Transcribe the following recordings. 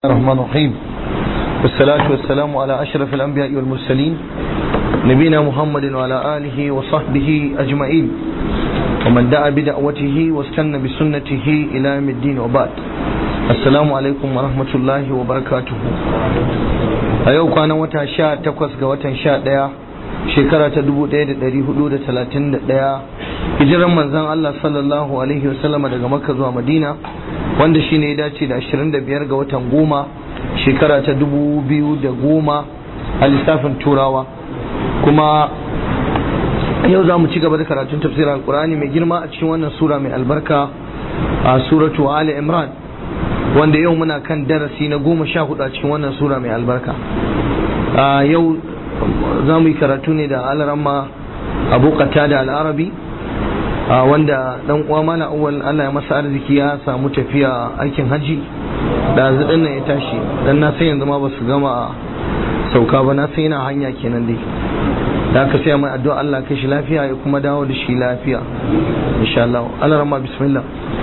الرحمن الرحيم والصلاة والسلام على أشرف الأنبياء والمرسلين نبينا محمد وعلى آله وصحبه أجمعين ومن دعا بدعوته واستنى بسنته إلى يوم الدين وبعد السلام عليكم ورحمة الله وبركاته أيوة كان وتا شاء تقص وتا شاء ديا shekara ta dubu ɗaya da ɗari hudu da talatin da ɗaya hijiran manzan Allah sallallahu alaihi wasallama daga makka zuwa madina wanda shi ne ya dace da ashirin da biyar ga watan goma shekara ta dubu biyu da goma a lissafin turawa kuma yau za mu ci gaba da karatun tafsirin alkur'ani mai girma a cikin wannan sura mai albarka a suratu ali imran wanda yau muna kan darasi na goma sha hudu a cikin wannan sura mai albarka yau za mu yi karatu ne da alarama abu da al'arabi wanda dan uwa mana awwal Allah ya masa arziki ya samu tafiya aikin haji da zaɗin nan ya tashi dan na san yanzu ma ba su gama sauka ba na san yana hanya kenan dai da aka sai mai addu'a Allah kai shi lafiya ya kuma dawo da shi lafiya insha Allah alarama bismillah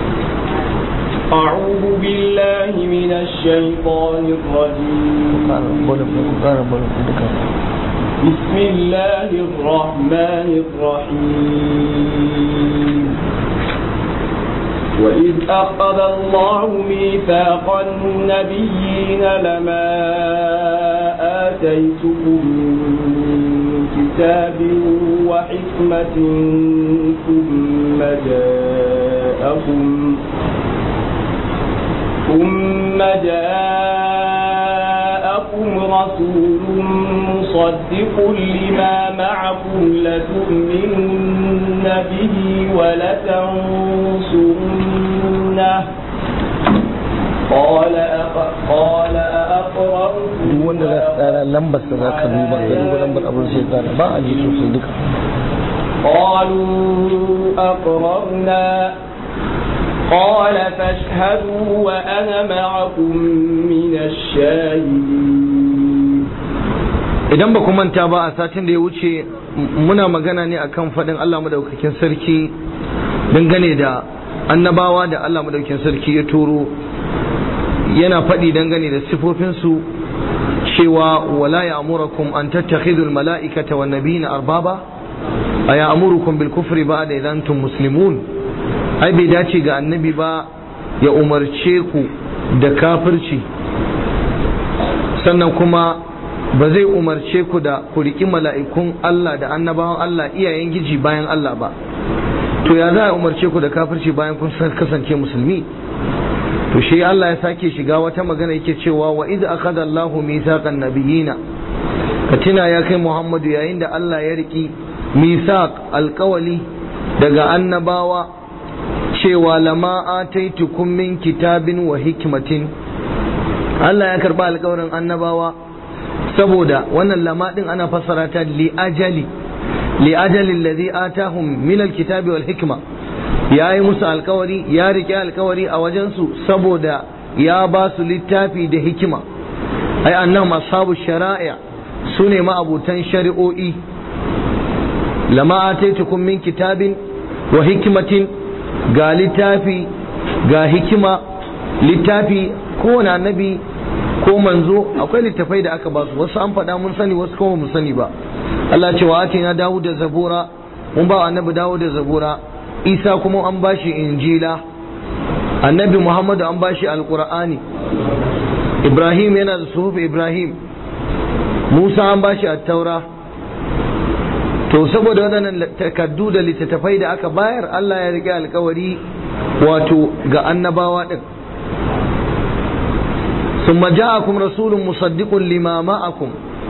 أعوذ بالله من الشيطان الرجيم بسم الله الرحمن الرحيم وإذ أخذ الله ميثاق النبيين لما آتيتكم من كتاب وحكمة ثم جاءكم ثم جاءكم رسول مصدق لما معكم لتؤمنن به ولتنصرنه قال قال أقررتم wanda lambar da za ka duba ka duba lambar abin sai gane ba a ji sosai duka قالوا أقررنا قال فاشهدوا وأنا معكم من الشاهدين idan ba ku manta ba a satin da ya wuce muna magana ne akan faɗin Allah madaukakin sarki dangane da annabawa da Allah madaukakin sarki ya turo yana faɗi dangane da sifofinsu cewa wala ya amurakum an tattakhidul mala'ikata wan nabiyina arbaba a ya amurukum bil kufri ba da idan antum muslimun ai bai dace ga annabi ba ya umarce ku da kafirci sannan kuma ba zai umarce ku da ku riƙi mala'ikun Allah da annabawan Allah iyayen giji bayan Allah ba to ya za a umarce ku da kafirci bayan kun kasance musulmi to shi Allah ya sake shiga wata magana yake cewa wa iz akhadha Allahu mithaqan nabiyina ka tuna ya kai Muhammadu yayin da Allah ya riki mithaq alkawali daga annabawa cewa lama ataitukum min kitabin wa hikmatin Allah ya karba alkawarin annabawa saboda wannan lama din ana fassara ta li ajali li ajali alladhi atahum min alkitabi wal hikma ya yi musu alkawari ya rike alkawari a wajensu saboda ya ba su littafi da hikima ai annan masabu shari'a su ne ma'abutan shari'o'i lama ataitukum min kitabin wa hikimatin ga littafi ga hikima littafi kowane annabi ko manzo akwai littafai da aka ba su wasu an faɗa mun sani wasu kuma mun sani ba Allah ce wa atina dawo da zabura mun ba annabi dawo da zabura isa kuma an bashi injila annabi muhammadu an bashi alqur'ani ibrahim yana da suhuf ibrahim musa an bashi attaura to saboda waɗannan takardu da littattafai da aka bayar allah ya riƙe alkawari wato ga annabawa ɗin ثم جاءكم رسول مصدق لما معكم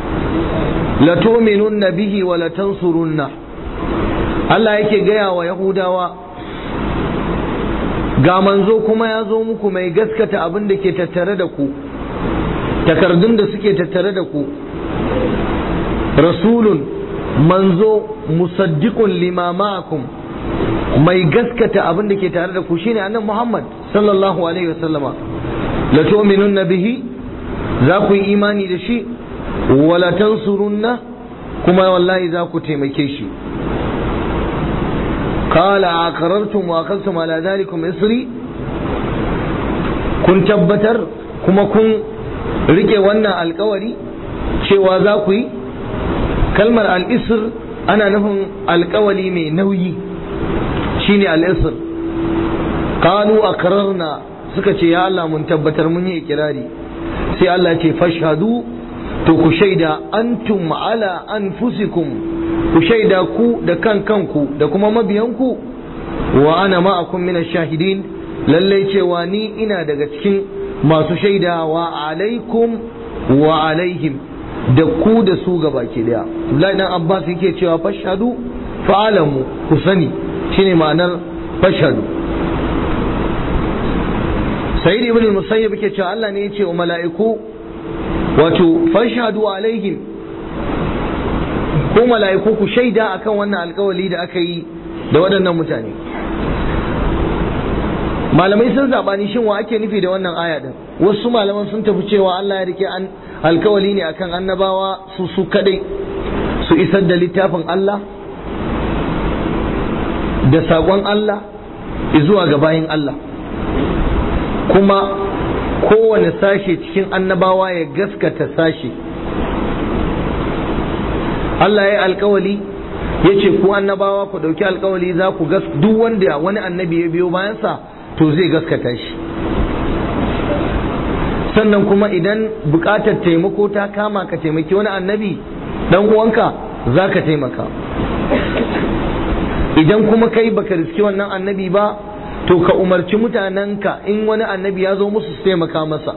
لتؤمنن به ولتنصرنه Allah yake gaya wa Yahudawa ga manzo kuma ya zo muku mai gaskata abin da ke tattare da ku takardun da suke tattare da ku rasulun manzo musaddiqun lima ma'akum mai gaskata abin da ke tare da ku shine annabi Muhammad sallallahu alaihi wasallama la tu'minunna bihi za ku yi imani da shi wala tansurunna kuma wallahi za ku taimake shi قال أقررتم وأخذتم على ذلكم إصري kun tabbatar kuma kun rike wannan alkawari cewa za ku yi kalmar al'isr ana nufin alkawali mai nauyi shine al'isr kanu a suka ce ya Allah mun tabbatar mun yi ikirari sai Allah ce fashhadu to ku shaida antum ala anfusikum ku shaida ku da kan kanku da kuma mabiyanku wa ana ma'akum min shahidin lallai cewa ni ina daga cikin masu shaidawa alaikum wa alaihim da ku da su gaba ke daya Abdullahi dan Abbas yake cewa fashhadu fa'alamu ku sani shine ma'anar fashhadu Sayyid ibn al-Musayyib yake cewa Allah ne ya ce wa mala'iku wato fashhadu alaihim ko mala'iku ku shaida akan wannan alkawali da aka yi da waɗannan mutane malamai sun zabani shin wa ake nufi da wannan aya din wasu malaman sun tafi cewa Allah ya rike an alkawali ne akan annabawa su su kadai su isar da littafin Allah da saƙon Allah zuwa ga bayin Allah kuma kowane sashe cikin annabawa ya gaskata sashe Allah ya alkawali ya ce ku annabawa ku ɗauki alkawali za ku gas duk wanda wani annabi ya biyo bayansa to zai gaskata shi sannan kuma idan buƙatar taimako ta kama ka taimaki wani annabi dan uwanka za ka taimaka idan kuma kai baka riski wannan annabi ba to ka umarci mutanenka in wani annabi ya zo musu su taimaka masa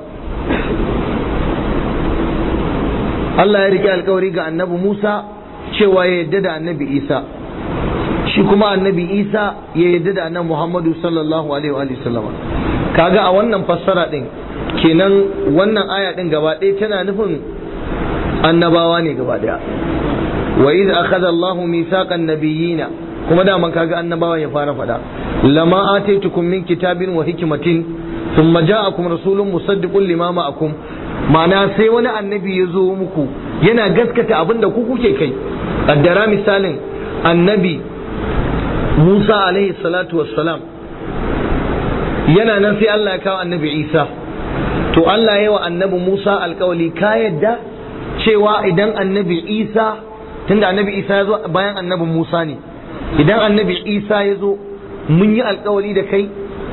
Allah ya rike alkawari ga annabi Musa cewa ya yadda da annabi Isa shi kuma annabi Isa ya yadda da annabi Muhammadu sallallahu alaihi wa sallama kaga a wannan fassara din kenan wannan aya din gaba ɗaya tana nufin annabawa ne gaba ɗaya wa idh akhadha Allahu mithaqan nabiyina kuma daman kaga annabawa ya fara faɗa lama ataitukum min kitabin wa hikmatin thumma ja'akum rasulun musaddiqun lima ma'akum ma'ana sai wani annabi ya zo muku yana gaskata abin da ku kuke kai kaddara misalin annabi Musa alaihi salatu wassalam yana nan sai Allah ya kawo annabi Isa to Allah ya wa annabi Musa alkawali ka yadda cewa idan annabi Isa tunda annabi Isa ya zo bayan annabi Musa ne idan annabi Isa ya zo mun yi alkawali da kai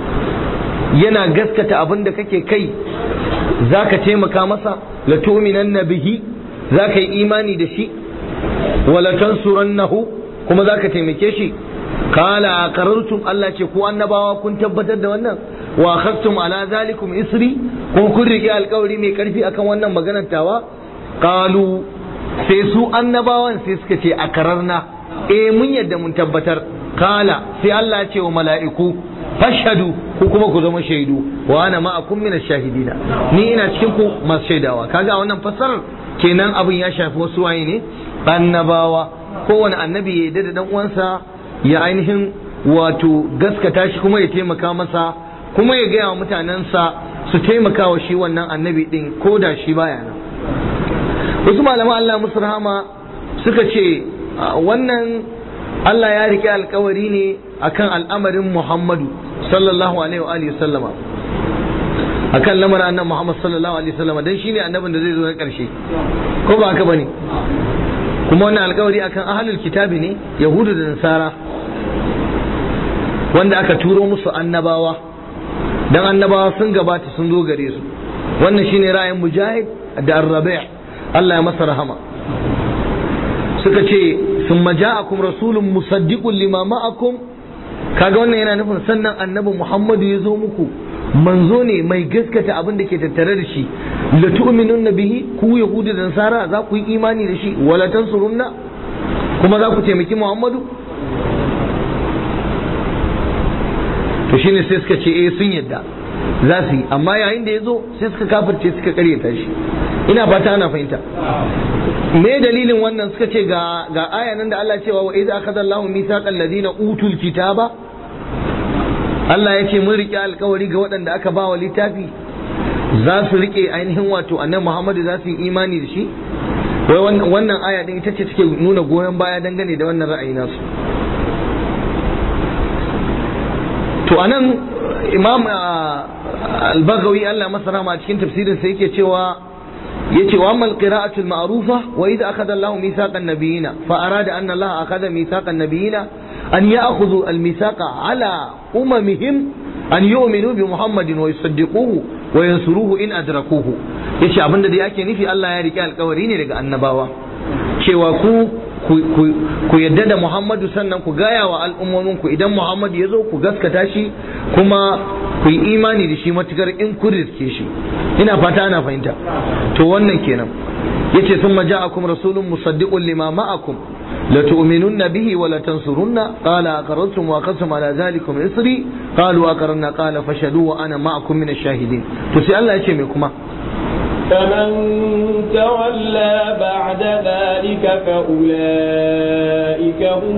yana gaskata abin da kake kai za ka taimaka masa la tu'minan bihi za ka yi imani da shi wala tansurannahu kuma za ka taimake shi kala aqarartum Allah ce ku annabawa kun tabbatar da wannan wa akhadtum ala zalikum isri ko kun rike alkawari mai karfi akan wannan maganar tawa qalu sai su annabawan sai suka ce akararna eh mun yadda mun tabbatar kala sai Allah ya ce wa mala'iku fashhadu ku kuma ku zama shaidu wa ana ma'akum min shahidina ni ina cikin ku masu shaidawa kaga wannan fassarar kenan abin ya shafi wasu waye ne annabawa kowane annabi ya yarda da dan uwansa ya ainihin wato gaskata shi kuma ya taimaka masa kuma ya gaya wa mutanensa su taimaka wa shi wannan annabi din ko da shi baya nan wasu malaman Allah musu rahama suka ce wannan Allah ya rike alkawari ne akan al'amarin Muhammadu sallallahu alaihi wa alihi sallama akan lamarin annabi Muhammad sallallahu alaihi sallama dan shine annabin da zai zo na karshe ko ba haka bane kuma wannan alkawari akan ahlul kitabi ne yahudu da nasara wanda aka turo musu annabawa dan annabawa sun gabata sun zo gare su wannan shine ra'ayin mujahid da ar-rabi' Allah ya masa rahama suka ce sun maja'akum rasulun musaddiqun lima ma'akum kaga wannan yana nufin sannan annabi Muhammadu ya zo muku manzo ne mai gaskata abin da ke tattare da shi la tu'minun bihi ku yahudu da nasara za ku yi imani da shi wala tansurunna kuma za ku taimaki Muhammadu to shine sai suka ce eh sun yadda za su yi amma yayin da ya zo sai suka kafirce suka karyata shi ina fata ana fahimta me dalilin wannan suka ce ga ga aya nan da Allah cewa wa idza akhadha Allahu mithaqal ladina utul kitaba Allah ya ce mun rike alkawari ga waɗanda aka ba wa littafi za su rike ainihin wato annabi Muhammadu za su yi imani da shi wai wannan aya din ita ce take nuna goyon baya dangane da wannan ra'ayi nasu to anan imam al-bagawi Allah masa rahama cikin tafsirin sa yake cewa yace wa amma alqira'atu alma'rufa wa idha akhadha Allahu mithaqan nabiyina fa arada anna Allah akhadha mithaqan nabiyina an ya'khudhu almithaqa ala umamihim an yu'minu bi Muhammadin wa yusaddiquhu wa yansuruhu in adrakuhu yace abinda da yake nufi Allah ya rike alkawari ne daga annabawa cewa ku ku yadda da Muhammadu sannan ku gaya wa al'ummominku idan Muhammadu ya zo ku gaskata shi kuma ku yi imani da shi matukar in ku riske shi ina fata ana fahimta to wannan kenan yace sun ja'akum rasulun musaddiqun lima ma'akum la tu'minunna bihi wa la tansurunna qala aqarrtum wa aqamtum ala dhalikum isri qalu aqarna qala fashhadu wa ana ma'akum min ash-shahidin to sai Allah yace me kuma فمن تولى بعد ذلك فأولئك هم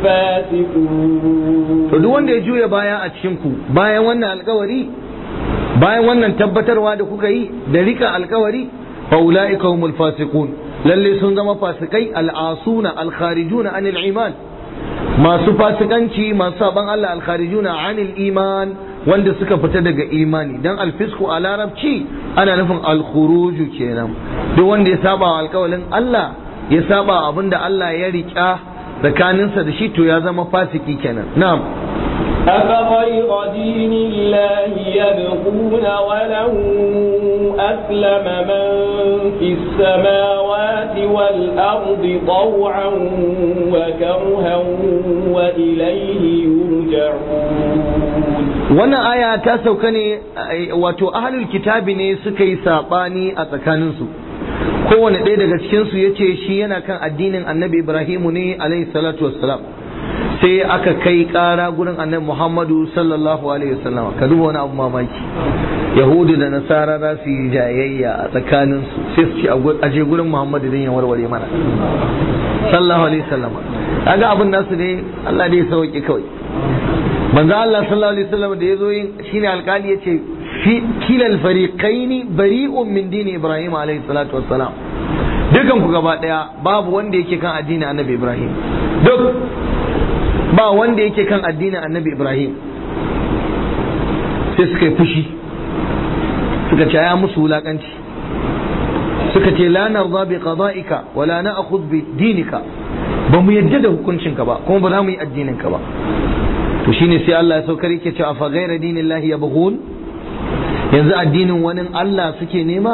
الفاسقون to duk wanda ya juya baya a cikin ku bayan wannan alkawari bayan wannan tabbatarwa da kuka yi da rika alkawari fa ulaika humul fasiqun lalle sun zama fasikai al'asuna al-kharijuna anil iman masu fasikanci masu saban Allah al-kharijuna anil iman wanda suka fita daga imani dan alfisku a larabci ana nufin alkhuruju kenan duk wanda ya saba wa alkawalin Allah ya saba abinda Allah ya riƙa tsakaninsa da shi to ya zama fasiki kenan na'am أفغير دين الله يبغون وله أسلم من في السماوات والأرض طوعا وكرها وإليه يرجعون wannan aya ta sauka ne wato ahlul kitabi ne suka yi sabani a tsakaninsu kowane ɗaya daga cikinsu ya ce shi yana kan addinin annabi ibrahimu ne alaihi salatu wassalam sai aka kai ƙara gurin annabi muhammadu sallallahu alaihi wasallam ka duba wani abu mamaki yahudu da nasara za su yi jayayya a tsakaninsu sai su ce a je gurin muhammadu don ya warware mana sallallahu alaihi wasallam kaga abin nasu ne Allah dai ya sauke kawai manzo Allah sallallahu alaihi wasallam da yazo yin shine alkali yace fi kilal fariqaini bari'un min dini Ibrahim alaihi salatu wassalam dukan ku gaba daya babu wanda yake kan addinin Annabi Ibrahim duk ba wanda yake kan addinin Annabi Ibrahim sai suka yi fushi suka ce ya musu wulakanci suka ce la narda bi qada'ika wa la na'khudh bi dinika ba mu yadda da hukuncinka ba kuma ba za mu yi addinin ka ba to shine sai Allah ya saukar yake cewa fa ghayra dinillahi yabghun yanzu addinin wani Allah suke nema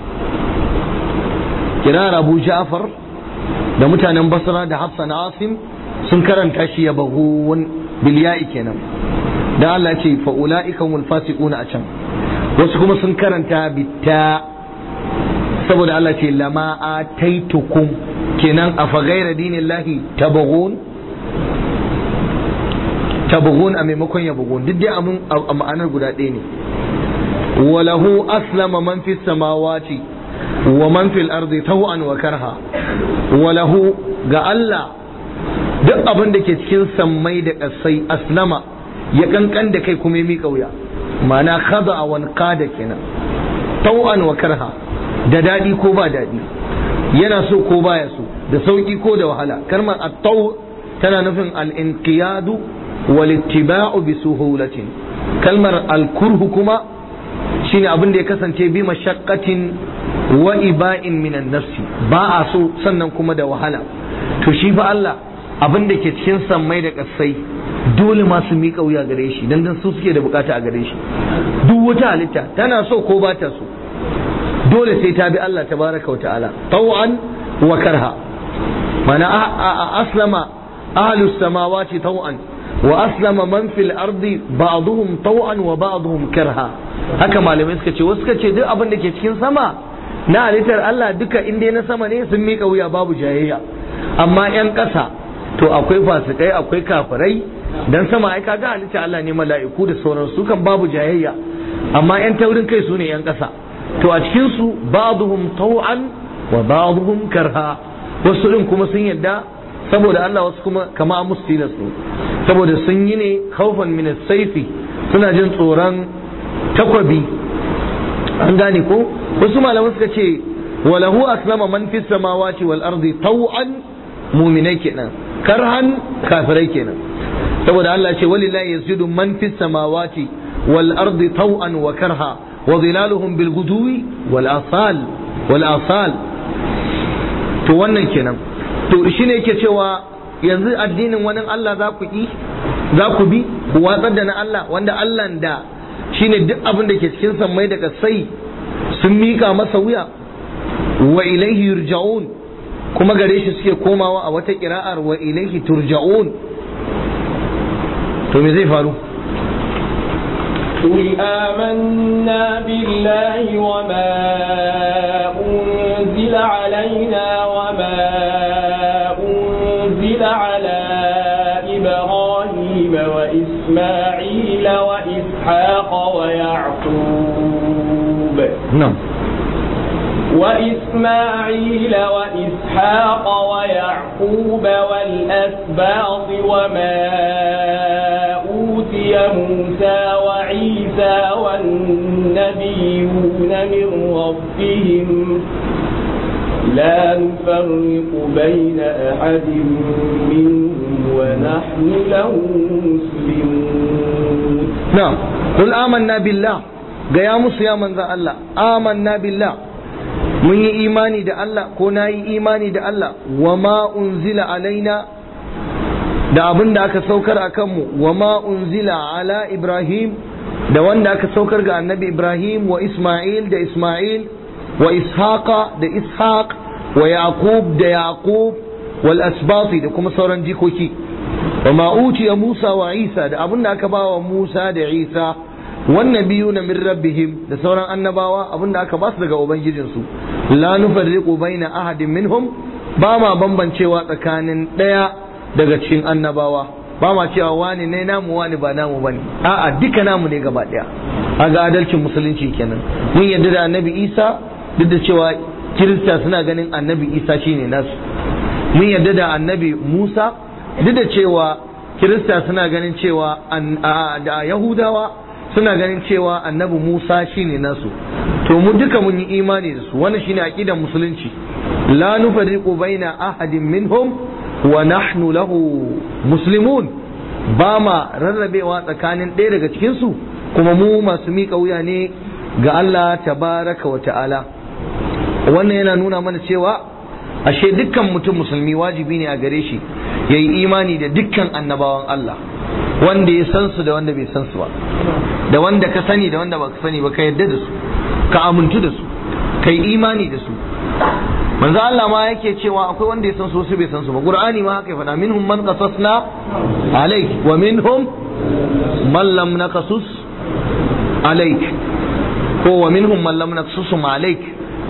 kirar Abu Ja'far da mutanen Basra da Hafsa na Asim sun karanta shi yabghun bil ya'i kenan dan Allah ya ce fa ulaika humul fasiquna a can wasu kuma sun karanta bitta saboda Allah ce lama ataitukum kenan afa ghayra dinillahi tabghun tabghun a maimakon ya bugun duk dai amun a ma'anar guda ɗaya ne walahu aslama man fi samawati wa man fil ardi taw'an wa karha walahu ga Allah duk abin da ke cikin sammai da ƙasai aslama ya kankan da kai kuma ya miƙa wuya ma'ana khada wa qada kenan taw'an wa karha da daɗi ko ba daɗi yana so ko baya so da sauƙi ko da wahala kalmar at-taw tana nufin al-inqiyadu walittiba'u bi suhulatin kalmar alkurhu kuma shine abin da ya kasance bi mashaqqatin wa iba'in minan nafsi ba a so sannan kuma da wahala to shi fa Allah abin da ke cikin sammai da kasai dole ma su miƙa wuya gare shi dan dan su suke da bukata a gare shi duk wata halitta tana so ko ba ta so dole sai ta bi Allah tabaraka wa ta'ala taw'an wa karha mana aslama ahlus samawati taw'an وأسلم من في الأرض بعضهم طوعا وبعضهم كرها haka malamai suka ce wasu suka ce duk abin da ke cikin sama na halittar Allah duka inda na sama ne sun mika wuya babu jayayya amma yan ƙasa to akwai fasikai akwai kafirai dan sama ai kaga halittar Allah ne mala'iku da sauran su kan babu jayayya amma yan taurin kai su ne yan ƙasa to a cikin su ba'dhum taw'an wa ba'dhum karha wasu din kuma sun yadda saboda Allah wasu kuma kama musu tilas ne saboda sun yi ne kaufan min saifi suna jin tsoron takwabi an gane ko wasu malaman suka ce walahu aslama man fi samawati wal ardi taw'an mu'minai kenan karhan kafirai kenan saboda Allah ce walillahi yasjudu man fi samawati wal ardi taw'an wa karha wa zilaluhum bil guduwi wal asal wal asal to wannan kenan to shine yake cewa yanzu addinin wani Allah za ku yi za ku bi ku watsar da na Allah wanda Allah da shine duk abin da ke cikin sammai da kasai sun mika masa wuya wa ilaihi yurja'un kuma gare shi suke komawa a wata kira'ar wa ilaihi turja'un to me zai faru قل آمنا بالله وما أنزل علينا وما أنزل على إبراهيم وإسماعيل وإسحاق ويعقوب نعم وإسماعيل وإسحاق ويعقوب والأسباط وما أوتي موسى وعيسى والنبيون من ربهم لا نفرق بين أحد منهم ونحن له مسلمون نعم قل آمنا بالله gaya musu ya manzan Allah amanna billah mun yi imani da Allah ko na yi imani da Allah wa ma unzila alaina da abin da aka saukar a kanmu wa ma unzila ala Ibrahim da wanda aka saukar ga annabi Ibrahim wa Ismail da Ismail wa Ishaqa da Ishaq wa Yaqub da Yaqub wal asbati da kuma sauran jikoki wa ma utiya Musa wa Isa da abin da aka bawa Musa da Isa wannan biyu na min rabbihim da sauran annabawa abinda aka basu daga ubangijinsu la nufarriqu baina ahadin minhum ba ma bambancewa tsakanin ɗaya daga cikin annabawa ba ma cewa wani ne namu wani ba namu bane a'a duka namu ne gaba ɗaya aga adalcin musulunci kenan mun yarda da annabi Isa duk da cewa kirista suna ganin annabi Isa shine nasu mun yarda da annabi Musa duk da cewa kirista suna ganin cewa da yahudawa suna ganin cewa annabi Musa shine nasu to mu duka mun yi imani da su wannan shine aqidar musulunci la nufarriqu baina ahadin minhum wa nahnu lahu muslimun ba ma rarrabewa tsakanin ɗaya daga cikin su kuma mu masu miƙa wuya ne ga Allah tabaraka wa ta'ala wannan yana nuna mana cewa ashe dukkan mutum musulmi wajibi ne a gare shi yayi imani da dukkan annabawan Allah wanda ya san su da wanda bai san su ba da wanda ka sani da wanda baka sani ba ka yarda da su ka amintu da su ka yi imani da su manzo Allah ma yake cewa akwai wanda ya san su wasu bai san su ba qur'ani ma haka ya faɗa minhum man qasasna alayk wa minhum man lam naqasus alayk ko wa minhum man lam naqsusum alayk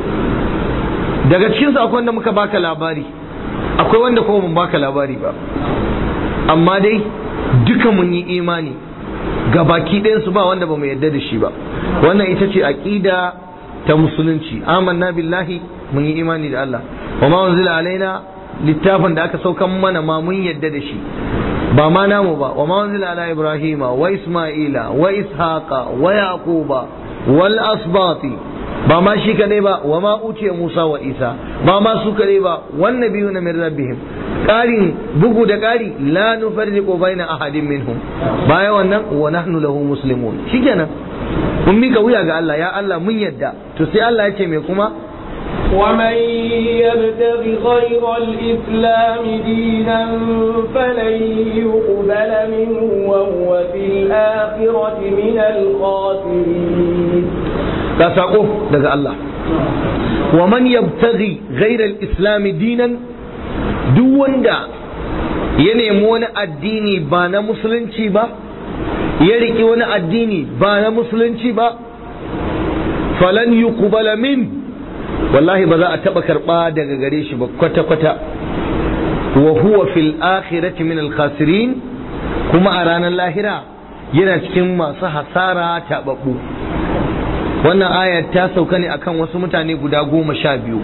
daga cikin su akwai wanda muka baka labari akwai wanda kuma mun baka labari ba amma dai duka mun yi imani ga baki ɗayansu ba wanda ba mu yarda da shi ba wannan ita ce aqida ta musulunci amanna billahi mun yi imani da Allah wa ma unzila alaina littafin da aka saukan mana ma mun yarda da shi ba ma namu ba wa ma unzila ala ibrahima wa isma'ila wa ishaqa wa yaquba wal asbati ba ma shi kadai ba wa ma utiya musa wa isa ba ma su kadai ba wan nabiyuna min rabbihim ƙarin bugu da ƙari la nufarriqu baina ahadin minhum baya wannan wa nahnu lahu muslimun shikenan mun mika wuya ga Allah ya Allah mun yadda to sai Allah ya ce me kuma ومن يبتغ غير الإسلام دينا فلن يقبل منه وهو في الآخرة من الخاسرين ga sako daga Allah wa man yabtaghi ghayra al-islam dinan duk wanda ya nemi wani addini ba na musulunci ba ya riki wani addini ba na musulunci ba falan yuqbala min wallahi ba za a taba karba daga gare shi ba kwata kwata wa huwa fil akhirati min al khasirin kuma a ranar lahira yana cikin masu hasara tababbu wannan ayar ta sauka ne akan wasu mutane guda goma sha biyu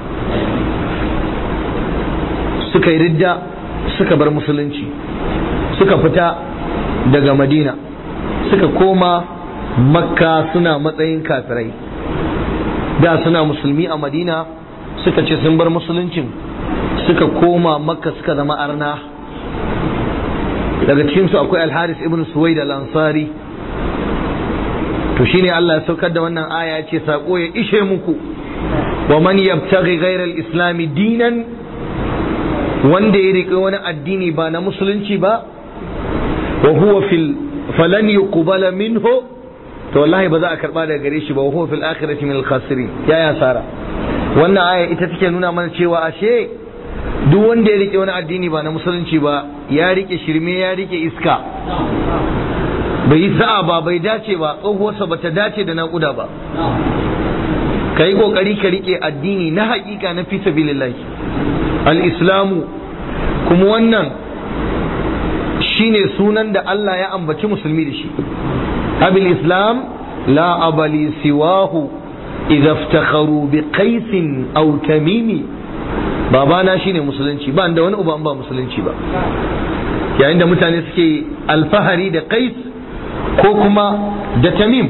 suka yi ridda suka bar musulunci suka fita daga madina suka koma makka suna matsayin kafirai da suna musulmi a madina suka ce sun bar musuluncin suka koma makka suka zama arna daga cikinsu akwai alharis ibn suwaid al-ansari to shine Allah ya saukar da wannan aya ya ce sako ya ishe muku wa man yabtaghi ghayra al-islam dinan wanda ya riƙe wani addini ba na musulunci ba wa huwa fil falan yuqbala minhu to wallahi ba za a karba daga gare shi ba wa huwa fil akhirati min al-khasirin ya ya sara wannan aya ita take nuna mana cewa ashe duk wanda ya rike wani addini ba na musulunci ba ya rike shirme ya rike iska bai yi sa'a ba bai dace ba tsohuwarsa ba ta dace da naƙuda ba ka yi ƙoƙari ka rike addini na haƙiƙa na fi sabilillahi al-islamu kuma wannan shine sunan da Allah ya ambaci musulmi da shi abil islam la abali siwahu idza iftakharu bi qaisin aw tamimi babana shine musulunci ba da wani uba ba musulunci ba yayin da mutane suke alfahari da qais ko kuma da tamim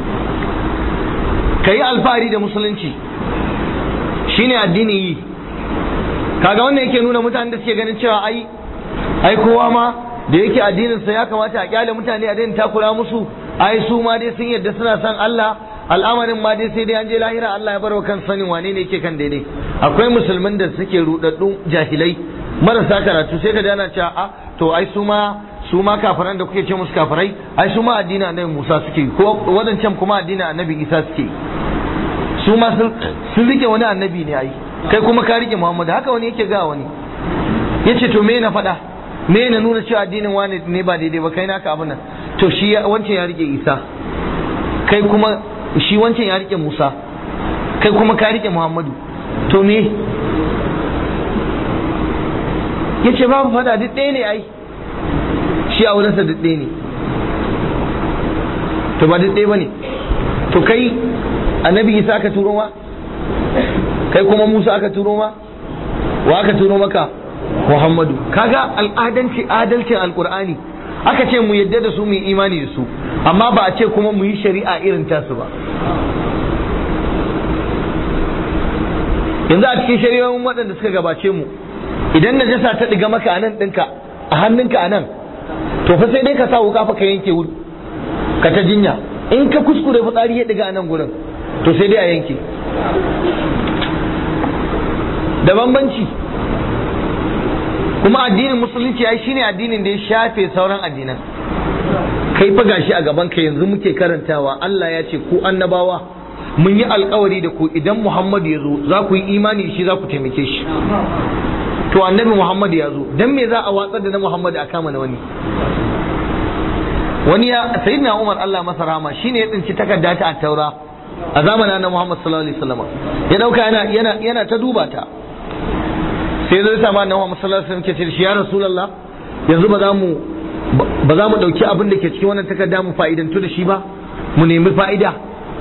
kai alfahari da musulunci shine addini yi kaga wannan yake nuna mutane da suke ganin cewa ai ai kowa ma da yake addininsa ya kamata a kyale mutane a daina takura musu ai su ma dai sun yadda suna son Allah al'amarin ma dai sai dai an je lahira Allah ya bar wa kan sanin wane ne yake kan daidai akwai musulmin da suke rudaddun jahilai marasa karatu sai ka ji ana cewa a to ai su ma su ma kafiran da kuke ce musu kafirai ai su ma addinin annabi Musa suke ko wadancan kuma addinin annabi Isa suke su ma sun rike wani annabi ne ai kai kuma ka rike Muhammad haka wani yake ga wani yace to me na faɗa me na nuna cewa addinin wani ne ba daidai ba kai naka abin nan to shi wancan ya rike Isa kai kuma shi wancan ya rike Musa kai kuma ka rike Muhammadu to me yace babu fada duk ɗaya ne ai shi a wurinsa duk ɗaya ne to ba duk ɗaya ba ne to kai annabi Isa aka turo ma kai kuma Musa aka turo ma wa aka turo maka Muhammadu kaga al'adanci adalcin alkur'ani aka ce mu yadda da su mu yi imani da su amma ba a ce kuma mu yi shari'a irin tasu ba yanzu a cikin shari'o'in waɗanda suka gabace mu idan najasa ta ɗiga maka a nan ɗinka a hannunka a nan to fa sai dai ka sa wuka fa ka yanke wuri ka ta jinya in ka kuskure fitsari ya ɗiga a nan gurin to sai dai a yanke da bambanci kuma addinin musulunci ai shine addinin da ya shafe sauran addinan kai fa gashi a gaban ka yanzu muke karantawa Allah ya ce ku annabawa mun yi alkawari da ku idan Muhammad ya zo za ku yi imani shi za ku taimake shi to annabi Muhammad ya zo dan me za a watsar da na Muhammad a kama na wani wani ya sayyidina Umar Allah masa rahama shine ya tsinci takarda ta taura a zamanin na Muhammad sallallahu alaihi wasallam ya dauka yana yana yana ta duba ta sai zai sama annabi Muhammad sallallahu alaihi wasallam ke ce shi ya rasulullah yanzu ba za mu ba za mu dauki abin da ke cikin wannan takarda mu fa'idantu da shi ba mu nemi fa'ida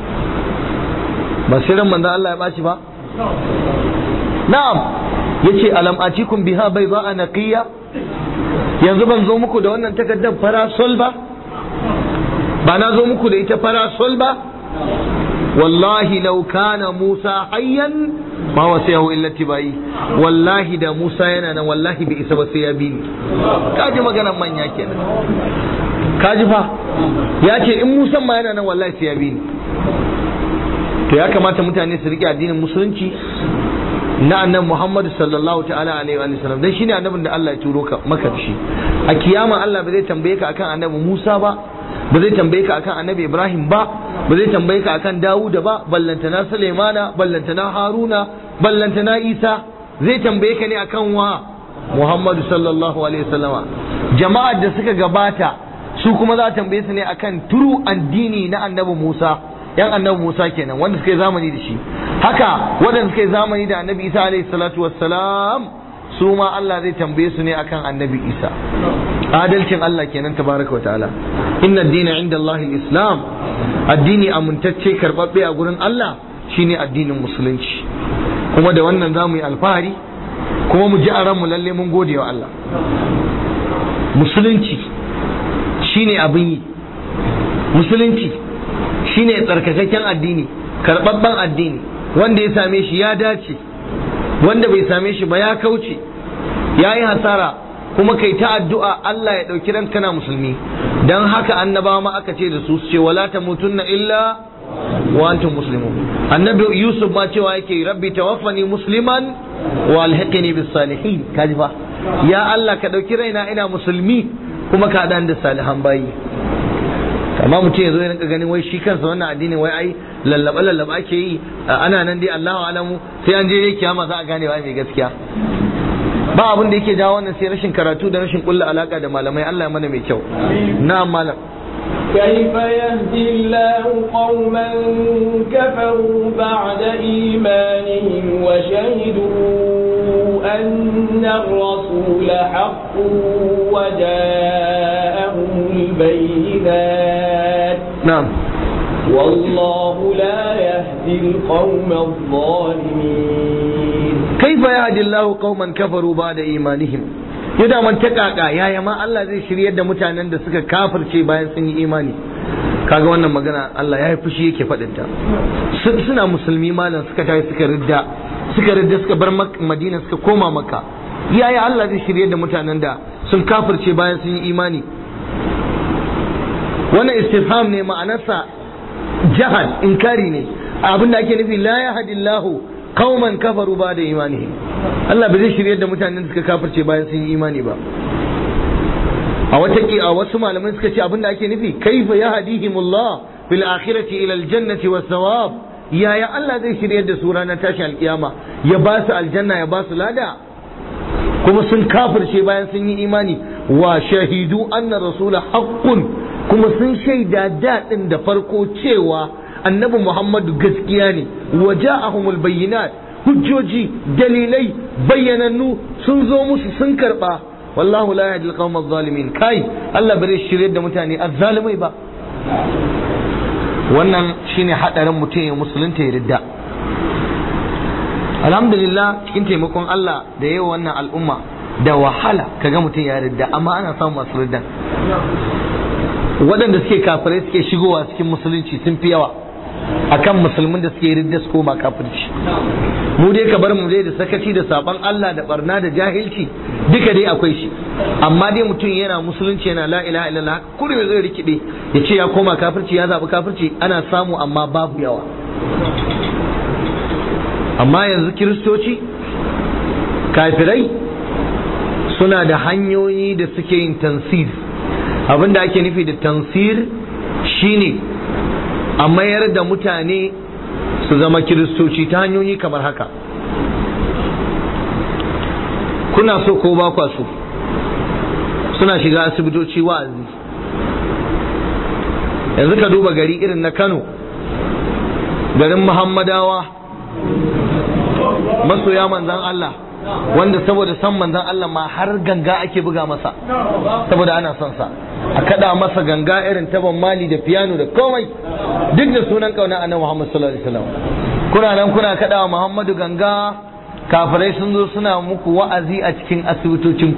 ba sai ran manzo Allah ya baci ba na'am yace alam atikum biha bayda naqiya yanzu ban zo muku da wannan takardar farasol ba ba na zo muku da ita farasol ba wallahi law kana Musa hayyan ma wasiyahu illa tibai wallahi da Musa yana nan wallahi bai isa ba sai ya bi ni kaji maganar manya kenan kaji fa ya ce in Musa ma yana nan wallahi sai ya bi ni to ya kamata mutane su rike addinin musulunci na annabi Muhammad sallallahu ta'ala alaihi wa sallam dan shine annabin da Allah ya turo ka maka da shi a kiyama Allah ba zai tambaye ka akan annabi Musa ba ba zai tambaye ka akan annabi Ibrahim ba ba zai tambaye ka akan Dawuda ba ballantana Sulaimana ballantana Haruna ballantana Isa zai tambaye ka ne akan wa Muhammad sallallahu alaihi wasallama jama'ar da suka gabata su kuma za a tambaye su ne akan turu addini na annabi Musa yan annabi Musa kenan wanda suka yi zamani da shi haka waɗanda suka yi zamani da annabi Isa alaihi salatu wassalam su ma Allah zai tambaye su ne akan annabi Isa adalcin Allah kenan tabaraka wataala inna ad-dina inda Allah islam addini amintacce karbabbe a gurin Allah shine addinin musulunci kuma da wannan za mu yi alfahari kuma mu ji a ranmu lalle mun gode wa Allah musulunci shine abin yi musulunci shine tsarkakakken addini karɓaɓɓen addini wanda ya same shi ya dace wanda bai same shi ba ya kauce ya yi hasara kuma kai ta addu'a Allah ya ɗauki ranka na musulmi dan haka annabawa ma aka ce da su su ce wala tamutunna illa wa antum muslimun annabi yusuf ma cewa yake rabbi tawaffani musliman wa alhiqni bis salihin kaji fa ya Allah ka dauki raina ina musulmi kuma ka dan da salihan bayi amma mutum ya zo ya rinka ganin wai shi kansa wannan addinin wai ai lallaba lallaba ake yi ana nan dai Allahu alamu sai an je kiyama za a gane wa mai gaskiya ba abin da yake jawo wannan sai rashin karatu da rashin kulla alaka da malamai Allah ya mana mai kyau na'am malam كيف يهدي الله قوما كفروا بعد إيمانهم وشهدوا أن الرسول حق وجاءهم البينات na'am والله لا يهدي القوم الظالمين kaifa yahdi Allahu qauman kafaru ba'da imanihim yadda man takaka yaya ma Allah zai shiryar da mutanen da suka kafirce bayan sun yi imani kaga wannan magana Allah ya yi fushi yake faɗin ta suna musulmi malam suka tafi suka ridda suka ridda suka bar Madina suka koma Makka yaya Allah zai shiryar da mutanen da sun kafirce bayan sun yi imani wannan istifham ne ma'anarsa jahal inkari ne abin da ake nufi la yahdillahu qauman kafaru ba da imanihi Allah bai zai shiryar da mutanen da suka kafirce bayan sun yi imani ba a wata a wasu malamai suka ce abin da ake nufi kaifa yahdihimullah fil akhirati ila aljannati was thawab yaya Allah zai shiryar da su ranar tashi alkiyama ya ba su aljanna ya ba su lada kuma sun kafirce bayan sun yi imani wa shahidu anna rasula haqqun kuma sun shaida daɗin da farko cewa annabi Muhammadu gaskiya ne wa ja'ahumul bayyinat hujjoji dalilai bayyanannu sun zo musu sun karba wallahu la yahdi al zalimin kai Allah bare shirye da mutane azzalimai ba wannan shine hadarin mutum ya musulunta ya ridda alhamdulillah cikin taimakon Allah da yawa wannan al'umma da wahala kaga mutum ya ridda amma ana samun masu ridda waɗanda suke kafirai suke shigowa cikin musulunci sun fi yawa akan musulmin da suke ridda su koma kafirci mu dai ka bar mu dai da sakaci da saban Allah da barna da jahilci duka dai akwai shi amma dai mutum yana musulunci yana la ilaha illallah kullum zai rikide ya ce ya koma kafirci ya zabi kafirci ana samu amma babu yawa amma yanzu kiristoci kafirai suna da hanyoyi da suke yin tansir abinda ake nufi da tansir shine a mayar da mutane su zama kiristoci ta hanyoyi kamar haka kuna so ko ba kwa so suna shiga asibitoci wa'azi yanzu ka duba gari irin na kano garin muhammadawa masoya manzan Allah wanda saboda san manzan Allah ma har ganga ake buga masa saboda ana son sa a kada masa ganga irin taban mali da piano da komai duk da sunan kauna annabi Muhammad sallallahu alaihi wasallam kuna nan kuna kada Muhammadu ganga kafirai sun zo suna muku wa'azi a cikin asibitocin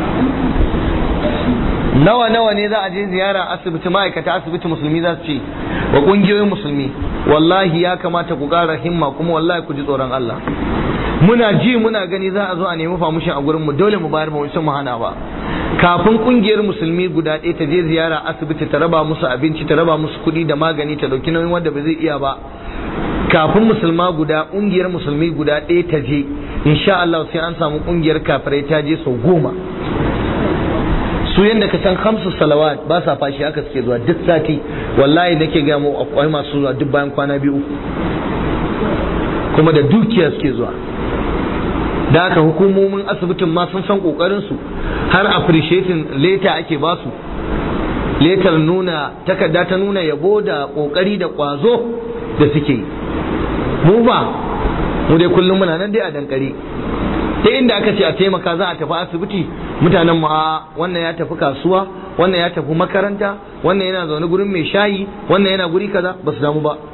nawa nawa ne za a je ziyara asibiti ma'aikata asibiti musulmi za su ce wa kungiyoyin musulmi wallahi ya kamata ku ƙara himma kuma wallahi ku ji tsoron Allah muna ji muna gani za a zo a nemi famushin a gurin mu dole mu bayar ba mu hana ba kafin kungiyar musulmi guda ɗaya ta je ziyara asibiti ta raba musu abinci ta raba musu kuɗi da magani ta dauki nauyin wanda ba zai iya ba kafin musulma guda kungiyar musulmi guda ɗaya ta je insha Allah sai an samu kungiyar kafirai ta je sau goma su yadda ka san hamsu salawat ba sa fashi haka suke zuwa duk sati wallahi nake ga mu akwai masu zuwa duk bayan kwana biyu kuma da dukiya suke zuwa da haka hukumomin asibitin ma sun san kokarin su har appreciating letter ake ba su letter nuna takarda ta nuna yabo da kokari da kwazo da suke yi mu ba mu dai kullum muna nan dai a dankare ta inda aka ce a taimaka za a tafi asibiti mutanen mu a wannan ya tafi kasuwa wannan ya tafi makaranta wannan yana zaune gurin mai shayi wannan yana guri kaza ba su damu ba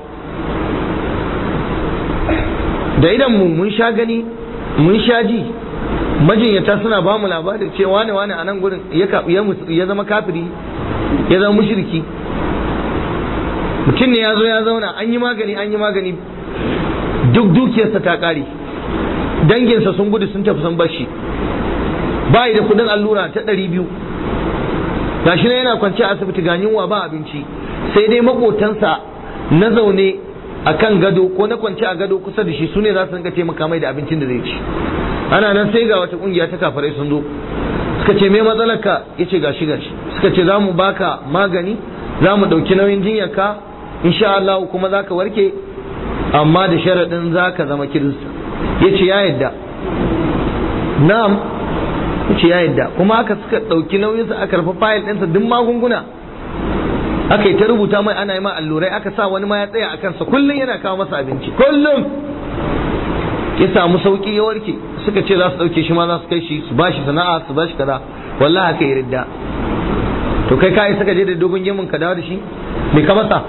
da idan mu mun sha gani mun sha ji majinyata suna ba mu labarin cewa wane wane a nan gurin ya zama kafiri ya zama mushriki mutum ne ya zo ya zauna an yi magani an yi magani duk dukiyarsa ta kare danginsa sun gudu sun tafi sun bashi bayi da kudin allura ta ɗari biyu gashi na yana kwance a asibiti ga yunwa ba abinci sai dai makotansa na zaune a kan gado ko na kwance a gado kusa da shi su ne za su rinka taimaka mai da abincin da zai ci ana nan sai ga wata kungiya ta kafarai sun zo suka ce me matsalarka ya ce gashi gashi suka ce za mu baka magani za mu ɗauki nauyin jinyarka insha Allah kuma za ka warke amma da sharaɗin za ka zama kirista ya ce ya yadda na'am ya ce ya yadda kuma aka suka ɗauki nauyinsa aka rufe fayil ɗinsa duk magunguna aka yi ta rubuta mai ana yi ma allurai aka sa wani ma ya tsaya a kansa kullum yana kawo masa abinci kullum ya samu sauki ya warke suka ce za su ɗauke shi ma za su kai shi su bashi sana'a su bashi kaza wallahi haka ya ridda to kai kai suka je da dogon gemun ka dawo da shi me ka masa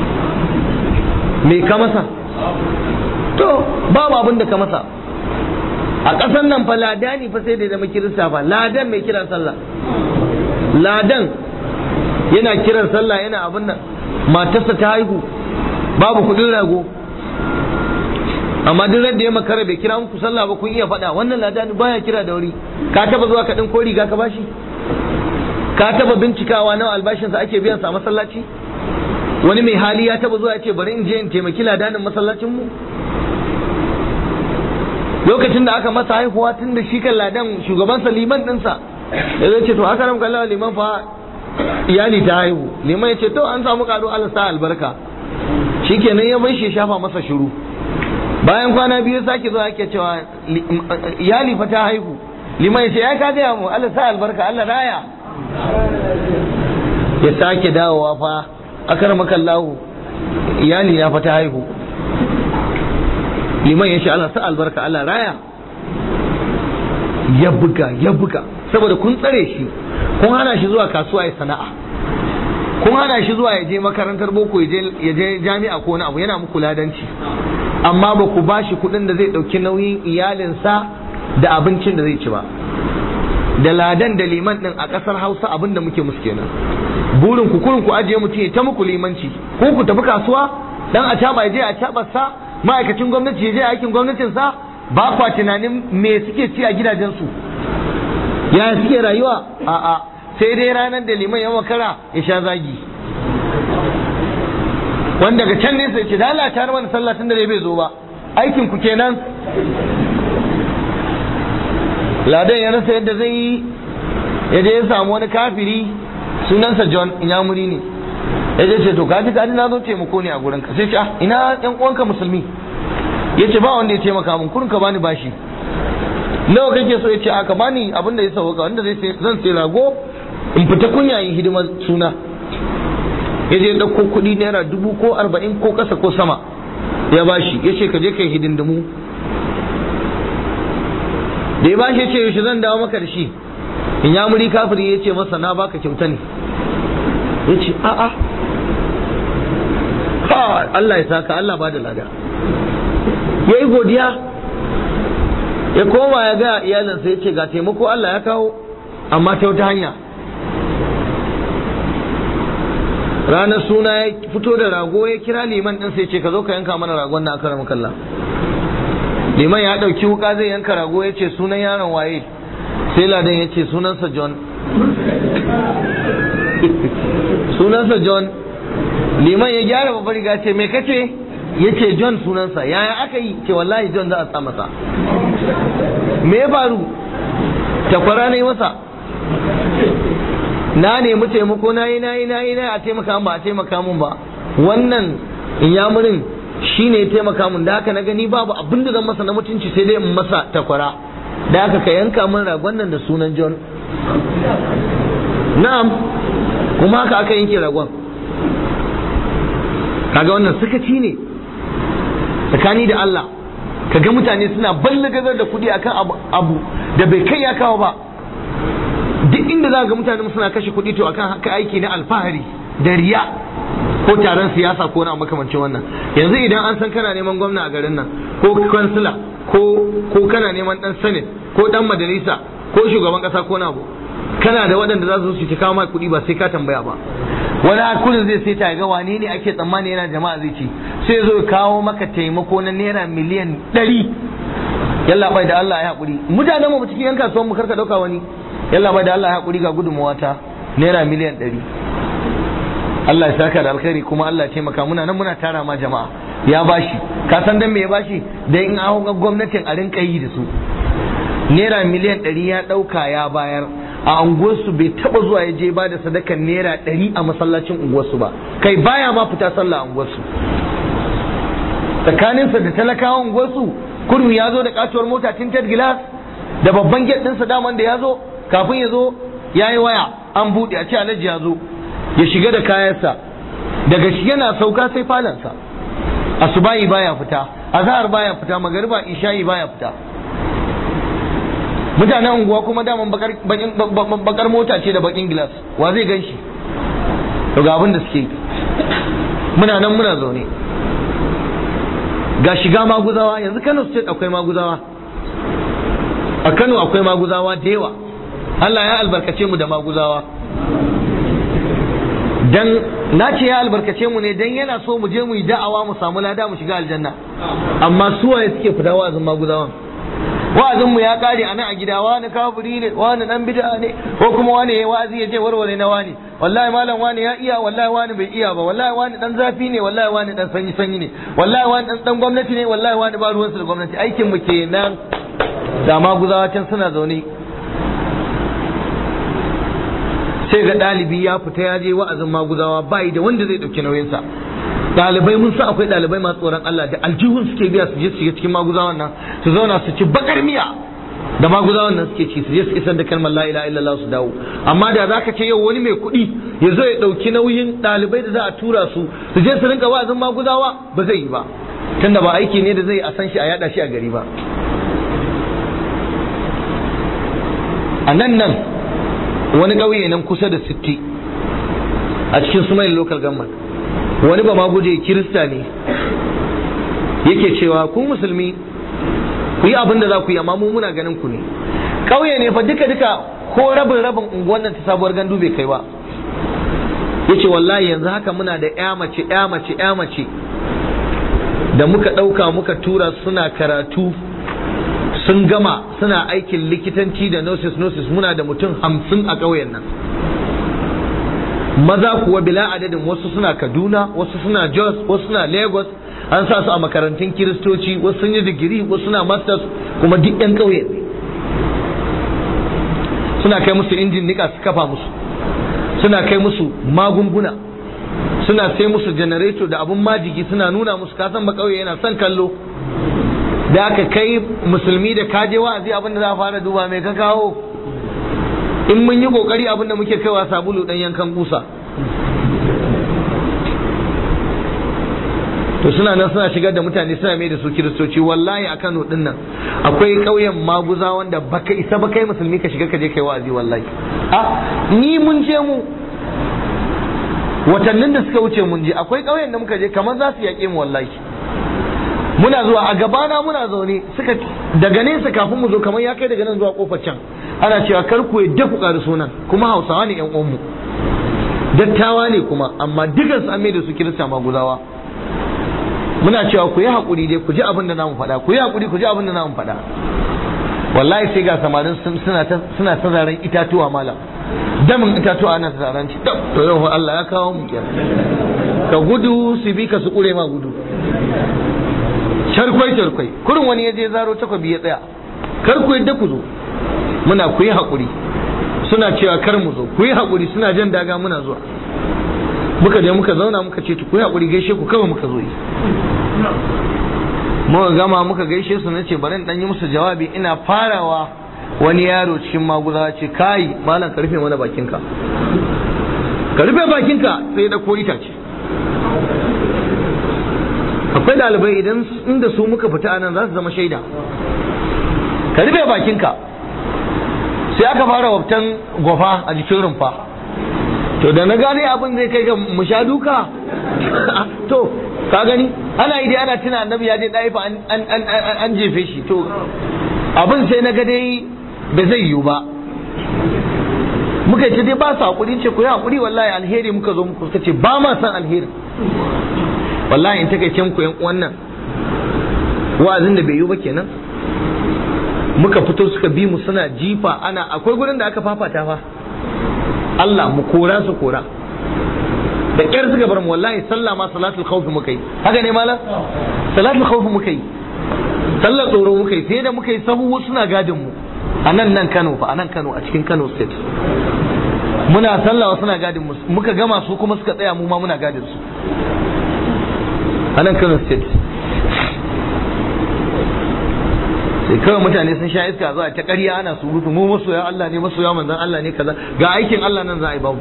me ka masa to babu abin da ka masa a ƙasar nan fa ladani fa sai da zama kirista fa ladan mai kiran sallah ladan yana kiran sallah yana abin nan matarsa ta haihu babu kudin rago amma duk da ya makara bai kira muku sallah ba kun iya faɗa wannan ladani baya kira da wuri ka taba zuwa kaɗin ko riga ka bashi ka taba bincikawa nawa albashinsa ake biyan sa a masallaci wani mai hali ya taba zuwa ya ce bari in je in taimaki ladanin masallacin mu lokacin da aka masa haihuwa tun da shi kan ladan shugabansa liman ɗinsa ya zai ce to haka nan kallon liman fa iyali ta haihu liman ya ce to an samu kado Allah sa albarka shikenan ya bai shi shafa masa shiru bayan kwana biyu sake zuwa ake cewa iyali fa ta haihu liman ya ce ya ka gaya mu Allah sa albarka Allah raya ya sake dawowa fa akar makallahu iyali ya fa ta haihu liman ya ce Allah sa albarka Allah raya ya buga ya buga saboda kun tsare shi kun hana shi zuwa kasuwa ya sana'a kun hana shi zuwa ya je makarantar boko ya je jami'a ko wani abu yana muku ladanci amma ba ku ba shi kuɗin da zai ɗauki nauyin iyalinsa da abincin da zai ci ba da ladan da liman ɗin a ƙasar hausa abin da muke musu kenan burin ku kurin ku ajiye mutum ya ta muku limanci ko ku tafi kasuwa dan a caba ya je a sa ma'aikacin gwamnati ya je aikin gwamnatinsa ba kwa tunanin me suke ci a gidajensu ya suke rayuwa a'a sai dai ranar da liman ya makara ya sha zagi wanda daga can nesa ce da Allah ta mana sallah tun da bai zo ba aikin ku kenan ladan ya rasa yadda zai yi ya je ya samu wani kafiri sunansa John Inyamuri ne ya je ce to kaji kaji na zo taimako ne a gurin ka sai ce ah ina yan uwanka musulmi ya ce ba wanda ya taimaka min kurin ka bani bashi nawa kake so ya ce aka bani abin da ya sauka wanda zai zan sai rago in fita kunya yin hidimar suna ya je ɗauko kuɗi naira dubu ko arba'in ko ƙasa ko sama ya bashi ya ce ka je kai hidindimu da ya bashi ya ce yaushe zan dawo maka da shi in ya muri kafiri ya ce masa na baka kyauta ne ya ce a'a ha Allah ya saka Allah ba da lada ya yi godiya ya koma ya ga iyalinsa ya ce ga taimako Allah ya kawo amma ta wata hanya ranar suna ya fito da rago ya kira liman ɗin sai ce ka zo ka yanka mana ragon na aka kalla liman ya ɗauki wuka zai yanka rago ya ce sunan yaron waye sai ladan ya ce sunansa john sunansa john liman ya gyara babbar riga ce me kace ya ce john sunansa yaya aka yi ce wallahi john za a sa masa me ya faru takwara na yi masa na nemi taimako na yi na yi na yi na a taimaka ba a taimaka mun ba wannan inyamurin shi ne ya taimaka mun da haka na gani babu abin da zan masa na mutunci sai dai in masa takwara da haka ka yanka min ragon nan da sunan john na'am kuma haka aka yanke ragon kaga wannan sakaci ne tsakani da Allah kaga mutane suna ballagazar da kuɗi akan abu da bai kai ya kawo ba duk inda za ga mutane suna kashe kuɗi to akan haka aiki na alfahari da riya ko taron siyasa ko na makamancin wannan yanzu idan an san kana neman gwamna a garin nan ko kansila ko ko kana neman dan senate ko dan majalisa ko shugaban kasa ko na abu kana da waɗanda za su su kawo maka kuɗi ba sai ka tambaya ba wani kullum zai sai ta ga wane ne ake tsammani yana jama'a zai ci sai zo kawo maka taimako na naira miliyan ɗari yalla bai da Allah ya haƙuri mutanen mu cikin yan kasuwan mu karka ɗauka wani yalla bai da Allah ya haƙuri ga gudunmawa ta naira miliyan ɗari Allah ya saka da alkhairi kuma Allah ya taimaka muna nan muna tara ma jama'a ya bashi ka san dan me ya bashi dan in an gwamnatin a rinka yi da su naira miliyan ɗari ya ɗauka ya bayar a unguwarsu bai taba zuwa ya je ba da sadakan naira ɗari a masallacin unguwarsu ba kai baya ma fita sallah a unguwarsu tsakaninsa da talakawan unguwarsu kurmi ya zo da katuwar mota tinted glass da babban gate ɗinsa daman da ya zo kafin ya zo ya yi waya an buɗe a ce alhaji ya zo ya shiga da kayansa daga shi yana sauka sai falansa asubahi baya fita azhar baya fita magariba isha'i baya fita mutanen unguwa kuma daman bakar mota ce da bakin gilas wa zai gan shi to ga abin da suke yi muna nan muna zaune ga shiga maguzawa yanzu kano state akwai maguzawa a kano akwai maguzawa da yawa allah ya albarkace mu da maguzawa dan na ce ya albarkace mu ne dan yana so mu je mu yi da'awa mu samu lada mu shiga aljanna amma suwaye suke fita wa'azin maguzawan wa'azin mu ya kare a nan a gida wani kafiri ne wani dan bid'a ne ko kuma wani ya wa'azi ya je warware na wani wallahi malam wani ya iya wallahi wani bai iya ba wallahi wani dan zafi ne wallahi wani dan sanyi sanyi ne wallahi wani dan dan gwamnati ne wallahi wani ba ruwansa da gwamnati aikin mu kenan da ma guzawa can suna zaune sai ga ɗalibi ya fita ya je wa'azin maguzawa bai da wanda zai ɗauki nauyinsa ɗalibai mun san akwai ɗalibai masu tsoron Allah da aljihun suke biya su je su shiga cikin maguzawan nan su zauna su ci bakar miya da maguzawan nan suke ci su je su isar da kalmar la ilaha illallah su dawo amma da zaka ce yau wani mai kuɗi ya zo ya ɗauki nauyin ɗalibai da za a tura su su je su rinka wa'azin maguzawa ba zai yi ba tunda ba aiki ne da zai a san shi a yada shi a gari ba a nan nan wani ƙauye nan kusa da sitti a cikin sumayin local government wani ba ma guje kirista ne yake cewa ku musulmi ku yi abin da za ku yi amma mu muna ganin ku ne ƙauye ne fa duka duka ko rabin rabin unguwan nan ta sabuwar gandu bai kai ba yace wallahi yanzu haka muna da ya mace ya mace ya mace da muka ɗauka muka tura suna karatu sun gama suna aikin likitanci da nurses nurses muna da mutum hamsin a ƙauyen nan maza kuwa bila adadin wasu suna kaduna wasu suna jos wasu suna lagos an sa su a makarantun kiristoci wasu sun yi digiri wasu suna masters kuma duk yan ƙauye ne suna kai musu injin nika su kafa musu suna kai musu magunguna suna sai musu janareto da abun majigi suna nuna musu kasan ba ƙauye yana son kallo da aka kai musulmi da kaje wa'azi abin da za a fara duba mai ka kawo in mun yi kokari abin da muke kaiwa sabulu dan yankan kusa to suna nan suna shigar da mutane suna mai da su kiristoci wallahi a Kano din nan akwai ƙauyen maguza wanda baka isa ba kai musulmi ka shiga ka je kai wa'azi wallahi a ni mun je mu watannin da suka wuce mun je akwai ƙauyen da muka je kamar za su yaƙe mu wallahi muna zuwa a gabana muna zaune suka daga nesa kafin mu zo kamar ya kai daga nan zuwa kofar can ana cewa kar ku yadda ku ƙari sunan kuma hausawa ne yan uwanmu dattawa ne kuma amma dukan su an mai da su kirista maguzawa muna cewa ku yi haƙuri dai ku ji abin da namu faɗa ku yi haƙuri ku ji abin da namu faɗa wallahi sai ga samarin suna ta suna ta zaren itatuwa malam damin itatuwa ana ta zaren ci to yau Allah ya kawo mu kenan ka gudu su bi ka su kure ma gudu charkwai charkwai kurin wani ya je zaro takwabi ya tsaya kar ku yadda ku zo muna ku yi haƙuri suna cewa kar mu zo ku yi haƙuri suna jan daga muna zuwa muka je muka zauna muka ce ku yi haƙuri gaishe ku kawai muka zo yi muka gama muka gaishe su na ce bari dan yi musu jawabi ina farawa wani yaro cikin maguza ce kai malam ka rufe mana bakinka ka rufe bakinka sai da ko itace akwai ɗalibai idan inda su muka fita anan za su zama shaida ka rufe bakinka sai aka fara wabtan gwafa a jikin rumfa to da na gane abin zai kai ga mu sha duka to ka gani ana yi dai ana tuna annabi ya je ɗaifa an jefe shi to abin sai na ga dai ba zai yiwu ba muka ce dai ba su haƙuri ce ku yi haƙuri wallahi alheri muka zo muku suka ce ba ma san alheri wallahi in takaice muku yan uwan nan wa'azin da bai yi ba kenan muka fito suka bi mu suna jifa ana akwai gurin da aka fafata fa Allah mu kora su kora da ƙyar suka bar mu wallahi sallah ma salatul khawf muka yi haka ne malam salatul khawf muka yi sallar tsoro muka yi sai da muka yi sahu suna gadin mu a nan nan Kano fa a nan Kano a cikin Kano state muna sallah suna gadin mu muka gama su kuma suka tsaya mu ma muna gadin su a nan Kano state sai kawai mutane sun sha iska zuwa ta ƙarya ana surutu mu masoya Allah ne masoya manzon Allah ne kaza ga aikin Allah nan za a yi babu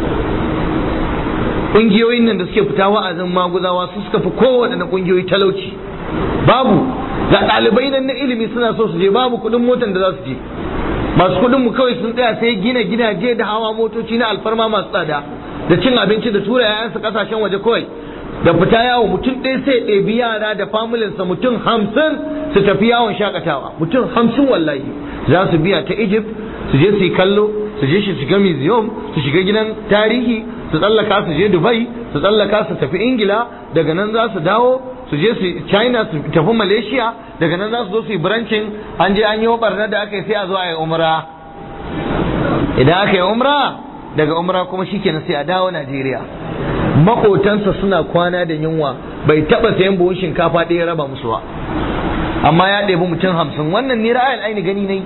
ƙungiyoyin nan da suke fita wa'azin maguzawa su suka fi kowaɗanne ƙungiyoyi talauci babu ga ɗalibai nan na ilimi suna so su je babu kuɗin motar da za su je masu kuɗin mu kawai sun tsaya sai gina gidaje da hawa motoci na alfarma masu tsada da cin abinci da tura 'ya'yansu ƙasashen waje kawai da fita yawo mutum ɗaya sai ɗebi yara da familinsa mutum hamsin su tafi yawon shakatawa mutum hamsin wallahi za su biya ta egypt su je su yi kallo su je su shiga museum su shiga gidan tarihi su tsallaka su je dubai su tsallaka su tafi ingila daga nan za su dawo su je su china su tafi malaysia daga nan za su zo su yi branchin an je an yi barna da aka yi sai a zo a yi umra idan aka yi umra daga umra kuma shikenan sai a dawo najeriya makotansa suna kwana da yunwa bai taba sayan buhun shinkafa ɗaya raba musu ba amma ya ɗebi mutum hamsin wannan ni ra'ayin aini gani ne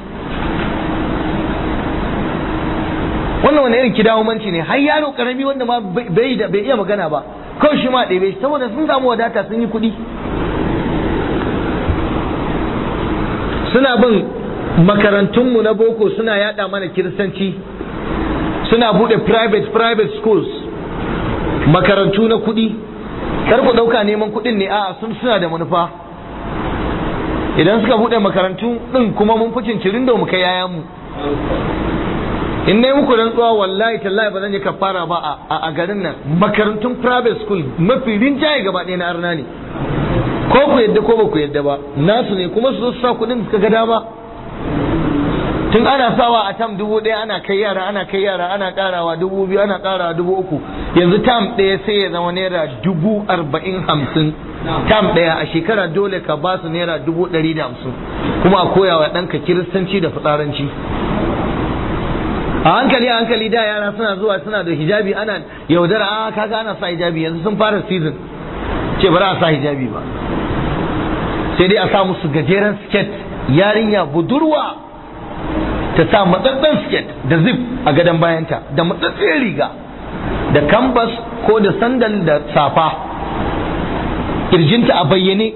wannan wani irin kidawomanci ne har yaro karami wanda ma bai da bai iya magana ba kawai shi ma ɗebe shi saboda sun samu wadata sun yi kuɗi suna bin makarantunmu na boko suna yada mana kiristanci suna bude private private schools makarantu na kuɗi kar ku ɗauka neman kuɗin ne a'a sun suna da manufa idan suka bude makarantu ɗin kuma mun fi cincirin da mu kai yayan mu in nayi muku rantsuwa wallahi tallahi ba zan yi kafara ba a garin nan makarantun private school mafi rinjaye gaba ɗaya na arna ne ko ku yadda ko ba ku yadda ba nasu ne kuma su sa kuɗin suka ga dama tun ana sawa a tam dubu ɗaya ana kai yara ana kai yara ana ƙarawa dubu biyu ana ƙarawa dubu uku yanzu tam ɗaya sai ya zama naira dubu arba'in hamsin tam ɗaya a shekara dole ka ba su naira dubu ɗari da hamsin kuma a koya wa ɗanka kiristanci da fitsaranci a hankali a hankali da yara suna zuwa suna da hijabi ana yaudara a kaga ana sa hijabi yanzu sun fara season ce ba za a sa hijabi ba sai dai a sa musu gajeren skirt yarinya budurwa ta sa matsatsen skirt da zip a gadon bayanta da matsatsen riga da canvas ko da sandal da safa kirjinta a bayyane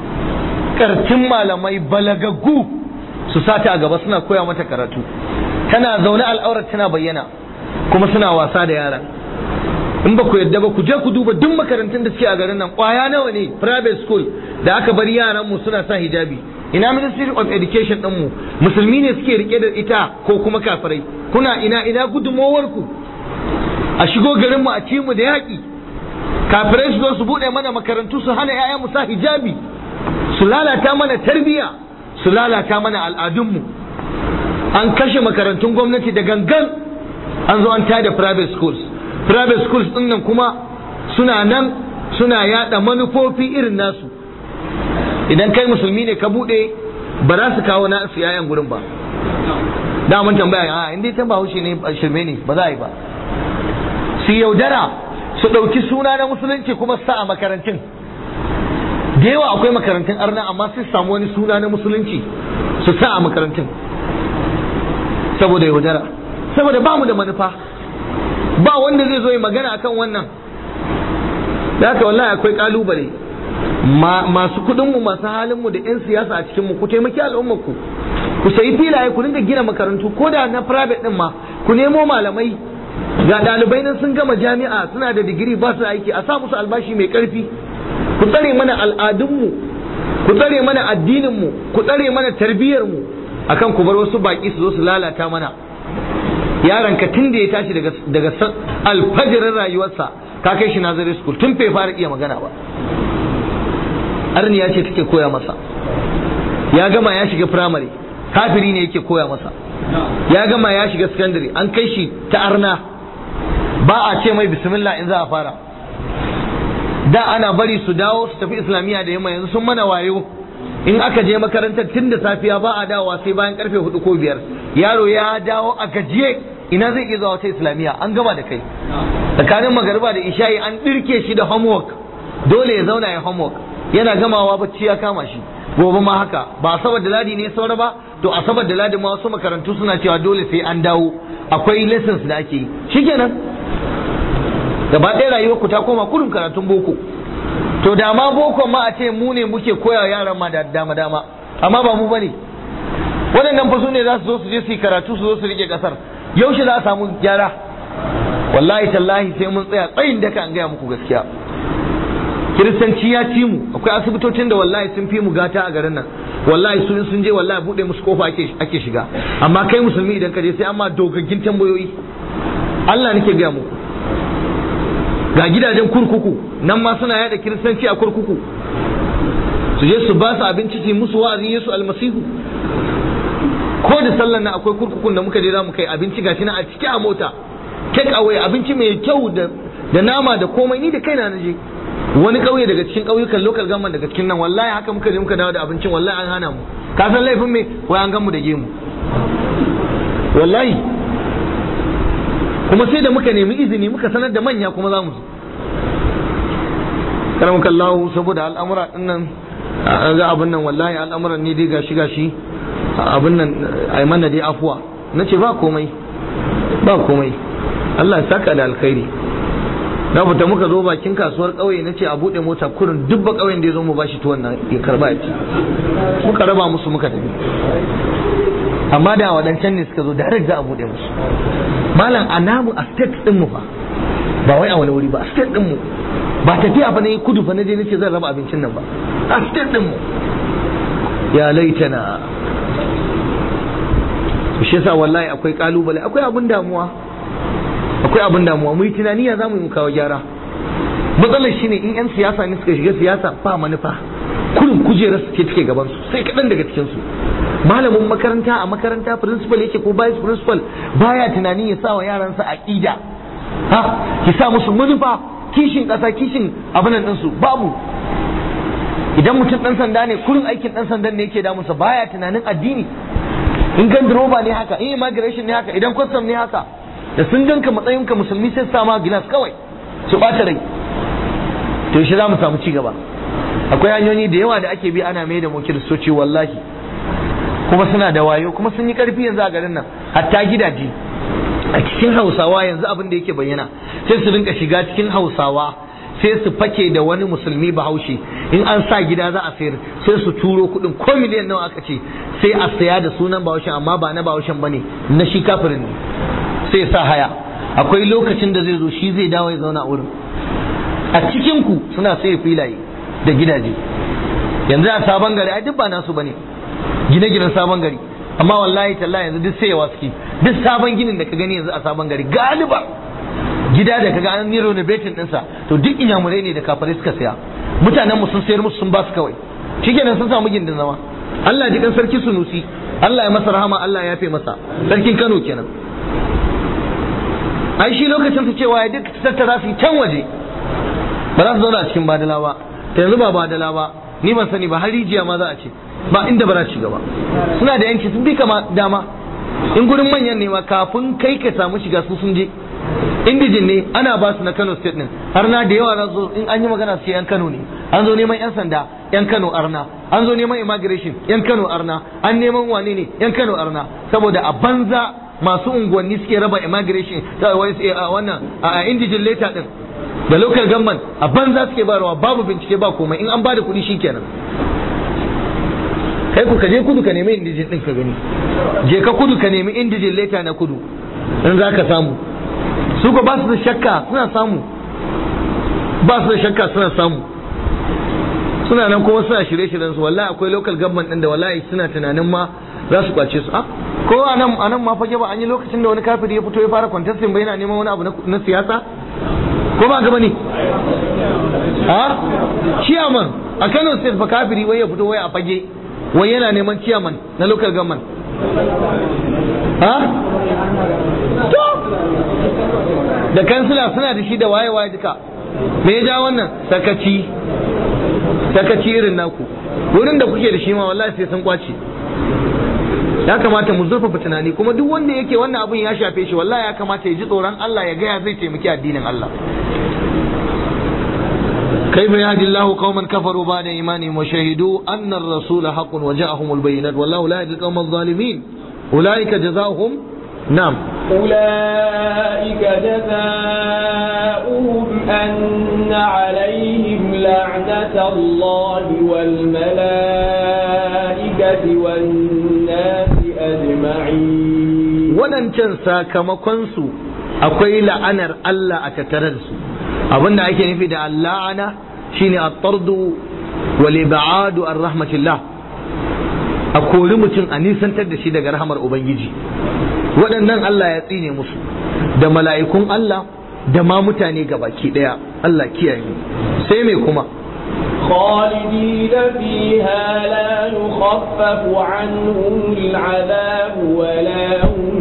kartin malamai balagaggu su sata a gaba suna koya mata karatu tana zaune al'aurar tana bayyana kuma suna wasa da yaran in ba ku yadda ba ku je ku duba duk makarantun da suke a garin nan kwaya nawa ne private school da aka bar yaran mu suna sa hijabi ina ministry of education din mu musulmi ne suke rike da ita ko kuma kafirai kuna ina ina gudumowar ku a shigo garin mu a ci mu da yaki kafirai su zo su bude mana makarantu su hana 'ya'yan mu sa hijabi su lalata mana tarbiya su lalata mana al'adun mu an kashe makarantun gwamnati da gangan an zo an tada private schools private schools din nan kuma suna nan suna yada manufofi irin nasu idan kai musulmi ne ka bude ba za su kawo na su yayan gurin ba da mun tambaya a inda ta bahaushe ne shirme ne ba za a yi ba su yaudara su ɗauki suna na musulunci kuma su sa a makarantun da yawa akwai makarantun arna amma sai samu wani suna na musulunci su sa a makarantun saboda yaudara saboda ba mu da manufa ba wanda zai zo yi magana akan wannan da haka wallahi akwai kalubale masu kudinmu masu halinmu da 'yan siyasa a cikinmu ku taimaki al'ummarku ku sayi filaye ku dinga gina makarantu ko da na private din ma ku nemo malamai ga ɗalibai nan sun gama jami'a suna da digiri ba su aiki a sa musu albashi mai ƙarfi ku tsare mana al'adunmu ku tsare mana addininmu ku tsare mana tarbiyyarmu akan ku bar wasu baki su zo su lalata mana yaron ka tun da ya tashi daga daga alfajirin rayuwarsa ka kai shi nazari school tun bai fara iya magana ba arniya ce take koya masa ya gama ya shiga primary kafiri ne yake koya masa ya gama ya shiga secondary an kai shi ta arna ba a ce mai bismillah in za a fara da ana bari su dawo su tafi islamiyya da yamma yanzu sun mana wayo in aka je makarantar tun da safiya ba a dawowa sai bayan karfe hudu ko biyar yaro ya dawo a gajiye ina zai iya zuwa wata islamiyya an gama da kai tsakanin magariba da isha'i an dirke shi da homework dole ya zauna ya homework yana gamawa bacci ya kama shi gobe ma haka ba asabar da ladi ne saura ba to asabar da ladi ma wasu makarantu suna cewa dole sai an dawo akwai lessons da ake yi shikenan gaba ɗaya rayuwar ku ta koma kurin karatun boko to da ma boko ma a ce mu ne muke koya yaran ma da dama dama amma ba mu bane waɗannan fa su ne za su zo su je su yi karatu su zo su rike kasar yaushe za a samu gyara wallahi tallahi sai mun tsaya tsayin daka an gaya muku gaskiya kiristanci ya ci mu akwai asibitocin da wallahi sun fi mu gata a garin nan wallahi sun sun je wallahi bude musu kofa ake ake shiga amma kai musulmi idan ka je sai amma dogaggin tambayoyi Allah nake gaya muku ga gidajen kurkuku nan ma suna yada kiristanci a kurkuku su je su ba su abinci su musu wa'azin Yesu almasihu ko da sallan nan akwai kurkukun da muka je za mu kai abinci gashi na a cike a mota take away abinci mai kyau da da nama da komai ni da kaina na je wani kauye daga cikin kauyukan local government daga cikin nan wallahi haka muka je muka dawo da abincin wallahi an hana mu ka san laifin me wai an gan mu da gemu wallahi kuma sai da muka nemi izini muka sanar da manya kuma za mu zo karamuka Allah saboda al'amura din nan ga abin nan wallahi al'amuran ne dai gashi gashi abin nan ai mana dai afuwa nace ba komai ba komai Allah ya saka da alkhairi na fita muka zo bakin kasuwar ƙauye na ce a buɗe mota kurin duk ba ƙauyen da ya zo mu bashi tuwon nan ya karba ya ci muka raba musu muka tafi amma da waɗancan ne suka zo direct za a buɗe musu malam a namu a state ɗin mu fa ba wai a wani wuri ba a state ɗin mu ba tafiya fa ne kudu fa na je nace zan raba abincin nan ba a state ɗin mu ya laitana shi yasa wallahi akwai kalubale akwai abin damuwa akwai abin damuwa mu yi tunani ya zamu mu kawo gyara matsalar shine in yan siyasa ne suka shiga siyasa ba manufa kurin kujerar su ce take gaban su sai kaɗan daga cikin su malamin makaranta a makaranta principal yake ko vice principal baya tunani ya sa wa yaransa aqida ha ki sa musu manufa kishin ƙasa kishin abin nan su babu idan mutum dan sanda ne kurin aikin dan sandan ne yake damunsa baya tunanin addini in gan roba ne haka in immigration ne haka idan custom ne haka da sun ganka matsayinka musulmi sai sama gilas kawai su ɓata rai to shi za mu samu ci gaba akwai hanyoyi da yawa da ake bi ana mai da mu kiristoci wallahi kuma suna da wayo kuma sun yi karfi yanzu a garin nan hatta gidaje a cikin hausawa yanzu abin da yake bayyana sai su rinka shiga cikin hausawa sai su fake da wani musulmi bahaushe in an sa gida za a sayar sai su turo kuɗin ko miliyan nawa aka ce sai a saya da sunan bahaushen amma ba na bahaushen bane na shi kafirin ne sai sa haya akwai lokacin da zai zo shi zai dawo ya zauna a wurin a cikin ku suna sai filaye da gidaje yanzu a sabon gari ai duk ba nasu bane gine-ginen sabon gari amma wallahi tallahi yanzu duk sayewa suke duk sabon ginin da ka gani yanzu a sabon gari galiba gida da kaga an yi renovating dinsa to duk inyamurai ne da kafare suka saya mutanen mu sun sayar musu sun ba su kawai shikenan sun samu gindin zama Allah ji kan sarki sunusi Allah ya masa rahama Allah ya yafe masa sarkin Kano kenan ai shi lokacin su cewa ya duk tattara su can waje ba za su zauna a cikin badala ba ta yanzu ba badala ba ni ban sani ba har rijiya ma za a ce ba inda ba za ci gaba suna da yanci sun bi kama dama in gurin manyan ne ma kafin kai ka samu shiga su sun je indijin ne ana ba su na Kano state din har na da yawa na zo in an yi magana su yan Kano ne an zo neman yan sanda yan Kano arna an zo neman immigration yan Kano arna an neman wane ne yan Kano arna saboda a banza masu unguwanni suke raba immigration wannan a indijin leta din da local government a banza suke barawa babu bincike ba komai in an bada kuɗi shikenan kai ku ka je kudu ka nemi indijin din ka gani je ka kudu ka nemi indijin leta na kudu in za ka samu su ko ba su da shakka suna samu ba su da shakka suna samu suna nan kuma suna shirye-shiryen su wallahi akwai local government din da wallahi suna tunanin ma za su kwace su ko a nan a nan ma fage ba an yi lokacin da wani kafiri ya fito ya fara contesting ba yana neman wani abu na siyasa ko ba gaba ne ha chairman a Kano state fa kafiri wai ya fito wai a fage wai yana neman chairman na local government ha to da kansila suna da shi da waye waye duka me ya ja wannan sakaci sakaci irin naku wurin da kuke da shi ma wallahi sai sun kwace ya kamata mu zurfafa tunani kuma duk wanda yake wannan abun ya shafe shi wallahi ya kamata ya ji tsoron Allah ya gaya zai taimaki addinin Allah كيف يهدي الله قوما كفروا بعد إيمانهم وشهدوا أن الرسول حق وجاءهم البينات والله لا يهدي القوم الظالمين أولئك جزاؤهم نعم أولئك جزاؤهم أن عليهم لعنة الله والملائكة والناس أجمعين waɗancan sakamakonsu akwai la'anar Allah a tattare da su abinda ake nufi da la'ana shine at-tardu wal ib'adu an rahmatillah a kori mutum a nisantar da shi daga rahamar ubangiji waɗannan Allah ya tsine musu da mala'ikun Allah da ma mutane gabaki ɗaya Allah kiyaye mu sai me kuma خالدين فيها لا يخفف عنهم العذاب ولا هم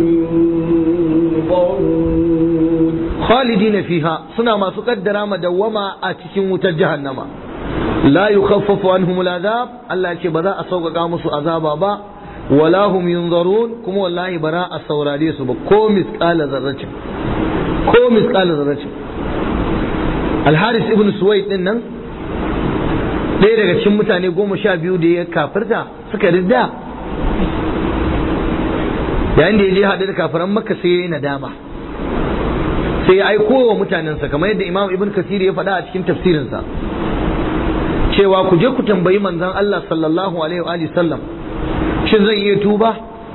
ينظرون khalidina fiha suna masu kaddara madawwama a cikin wutar jahannama la yukhaffafu anhum al'azab Allah ya ce ba za a sauƙaƙa musu azaba ba wala hum yunzarun kuma wallahi ba za a saurare su ba ko misqala zarratin ko misqala zarratin Al-Haris ibn Suwaid din nan ɗaya daga cikin mutane goma sha biyu da ya kafirta suka ridda yayin da ya je haɗu da kafiran makka sai ya yi nadama sai ya aiko wa mutanensa kamar yadda imam ibn kasir ya faɗa a cikin tafsirinsa cewa ku je ku tambayi manzon Allah sallallahu alaihi wa alihi sallam shin zan iya tuba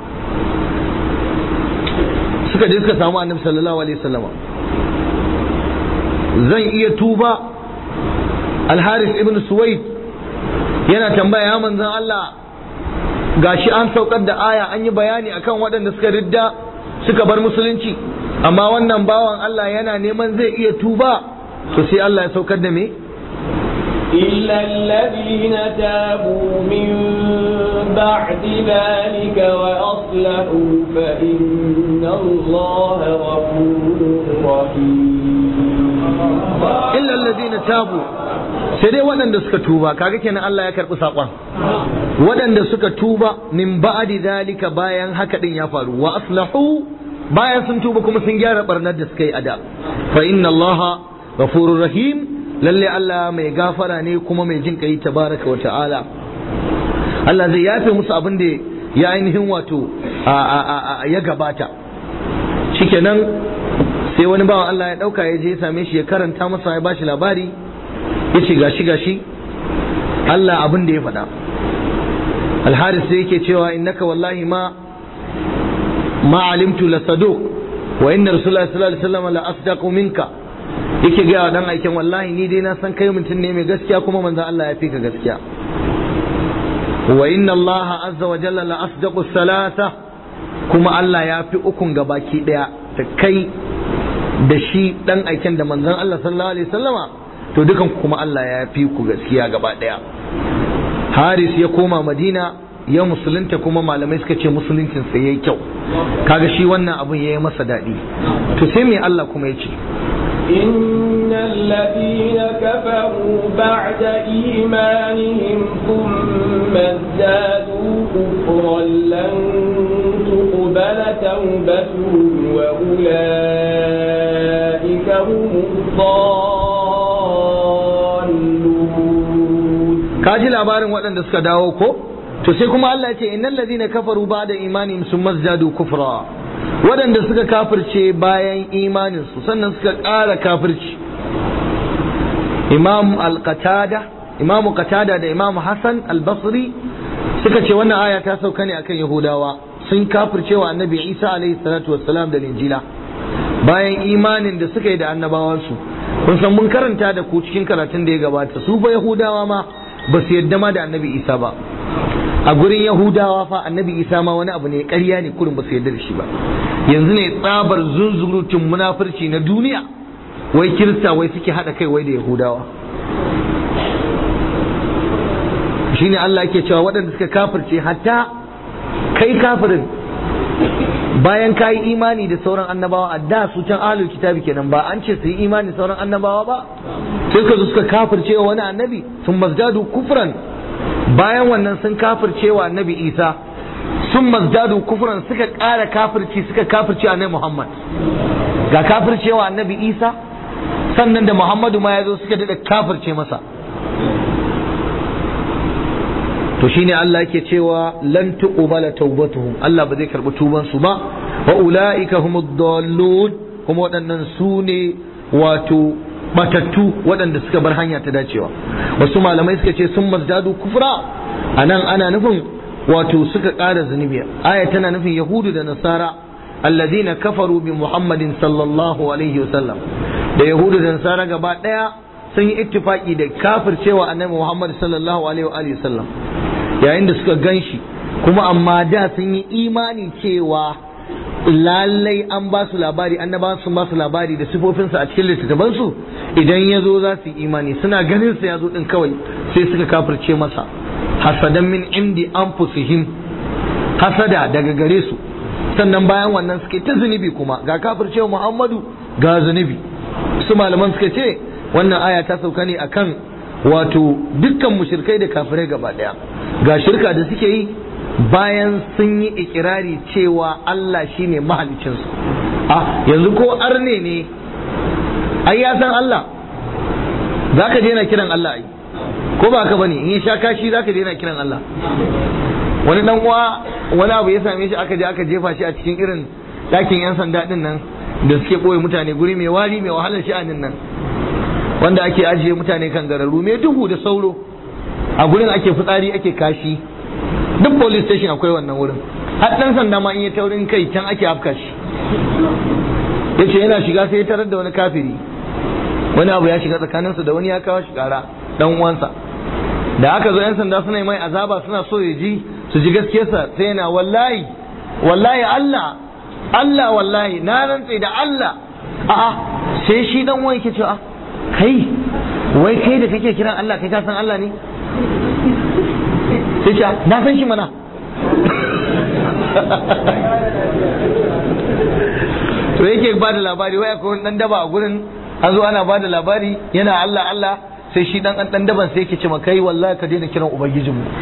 suka je suka samu annabi sallallahu alaihi wasallama zan iya tuba al-haris ibn suwaid yana tambaya ya manzon Allah gashi an saukar da aya an yi bayani akan waɗanda suka ridda suka bar musulunci amma wannan bawan Allah yana neman zai iya tuba to sai Allah ya saukar da me إلا الذين تابوا من بعد ذلك وأصلحوا فإن الله غفور رحيم illa alladhina tabu sai dai waɗanda suka tuba kaga kenan Allah ya karɓi saƙon waɗanda suka tuba min ba'di zalika bayan haka din ya faru wa aslahu bayan sun tuba kuma sun gyara barnar da suka yi a da fa inna allaha ghafurur rahim lalle Allah mai gafara ne kuma mai jin kai tabaraka wa ta'ala Allah zai yafe musu abin da ya ainihin wato ya gabata shikenan sai wani bawan Allah ya dauka ya je ya same shi ya karanta masa ya bashi labari ya ce gashi gashi Allah abin da ya faɗa alharis sai yake cewa innaka wallahi ma ma alimtu la saduq wa inna rasulullahi sallallahu alaihi wasallam la asdaqu minka yake ga dan aikin wallahi ni dai na san kai mutum ne mai gaskiya kuma manzon Allah ya fi ka gaskiya wa inna Allah azza wa jalla la asdaqu salasa kuma Allah ya fi ukun gabaki daya da kai da shi dan aikin da manzon Allah sallallahu alaihi wasallama to dukan kuma Allah ya fi ku gaskiya gaba daya Haris ya koma Madina ya musulunta kuma malamai suka ce musuluncin sa yayi kyau kaga shi wannan abun yayi masa daɗi to sai me Allah kuma ya ce إن الذين كفروا بعد إيمانهم ثم ازدادوا كفرا لن تقبل توبتهم وأولئك هم الضالون kaji labarin waɗanda suka dawo ko to sai kuma Allah ya ce innal ladina kafaru ba'da imanihim summa zadu kufra waɗanda suka kafirce bayan imanin su sannan suka ƙara kafirci imam al-qatada imam qatada da imam hasan al-basri suka ce wannan aya ta sauka ne akan yahudawa sun kafirce wa annabi isa alaihi salatu wassalam da injila bayan imanin da suka yi da annabawansu kun san mun karanta da ku cikin karatun da ya gabata su ba yahudawa ma ba su yadda ma da annabi isa ba a gurin yahudawa fa annabi isa ma wani abu ne ƙarya ne kurin ba su yadda da shi ba yanzu ne tsabar zunzurutun munafurci na duniya wai kirista wai suke haɗa kai wai da yahudawa shine Allah yake cewa waɗanda suka kafirce hatta kai kafirin bayan ka yi imani da sauran annabawa a da su can ahlul kitabi kenan ba an ce su yi imani da sauran annabawa ba sai ka zo suka kafirce wa wani annabi sun mazdadu kufran bayan wannan sun kafirce wa annabi isa sun mazdadu kufran suka ƙara kafirci suka kafirci annabi Muhammad ga kafircewa annabi Isa sannan da Muhammadu ma ya zo suka daɗa kafirce masa to shine Allah yake cewa lan tuqbala tawbatuhum Allah ba zai karbi tuban su ba wa ulaika humud dallun kuma waɗannan su ne wato batattu waɗanda suka bar hanya ta dacewa wasu malamai suka ce sun mazdadu kufra anan ana nufin wato suka ƙara zunubi aya tana nufin yahudu da nasara alladhina kafaru bi muhammadin sallallahu alaihi wasallam da yahudu da nasara gaba ɗaya sun yi ittifaki da kafircewa annabi muhammad sallallahu alaihi wasallam yayin da suka gan shi kuma amma da sun yi imani cewa lallai an ba su labari annaba sun ba su labari da sifofinsa a cikin littattafansu idan ya zo za su yi imani suna ganin sa ya zo din kawai sai suka kafirce masa hasadan min indi anfusihim hasada daga gare su sannan bayan wannan suke ta zunubi kuma ga kafircewa Muhammadu ga zunubi su malaman suka ce wannan aya ta sauka ne akan wato dukkan mushrikai da kafirai gaba daya ga shirka da suke yi bayan sun yi ikirari cewa Allah shine mahalicinsu a yanzu ko arne ne ai ya san Allah za ka daina kiran Allah ai ko ba ka bane in ya sha kashi za ka daina kiran Allah wani dan uwa wani abu ya same shi aka je aka jefa shi a cikin irin ɗakin yan sanda din nan da suke ɓoye mutane guri mai wari mai wahalar sha'anin nan wanda ake ajiye mutane kan gararru mai duhu da sauro a gurin ake fitsari ake kashi duk police station akwai wannan wurin har dan sanda ma in ya taurin kai can ake afka shi yace yana shiga sai ya tarar da wani kafiri wani abu ya shiga tsakaninsu da wani ya kawo shi kara dan uwansa da aka zo yan sanda suna mai azaba suna so ya ji su ji gaskiyarsa sai yana wallahi wallahi Allah Allah wallahi na rantse da Allah a'a sai shi dan uwan yake cewa kai wai kai da kake kiran Allah kai ka san Allah ne sai ce na san shi mana to yake ba da labari wai akwai wani dan daba a gurin an zo ana ba da labari yana Allah Allah sai shi dan dan daban sai yake ce ma kai wallahi ka daina kiran ubangijin mu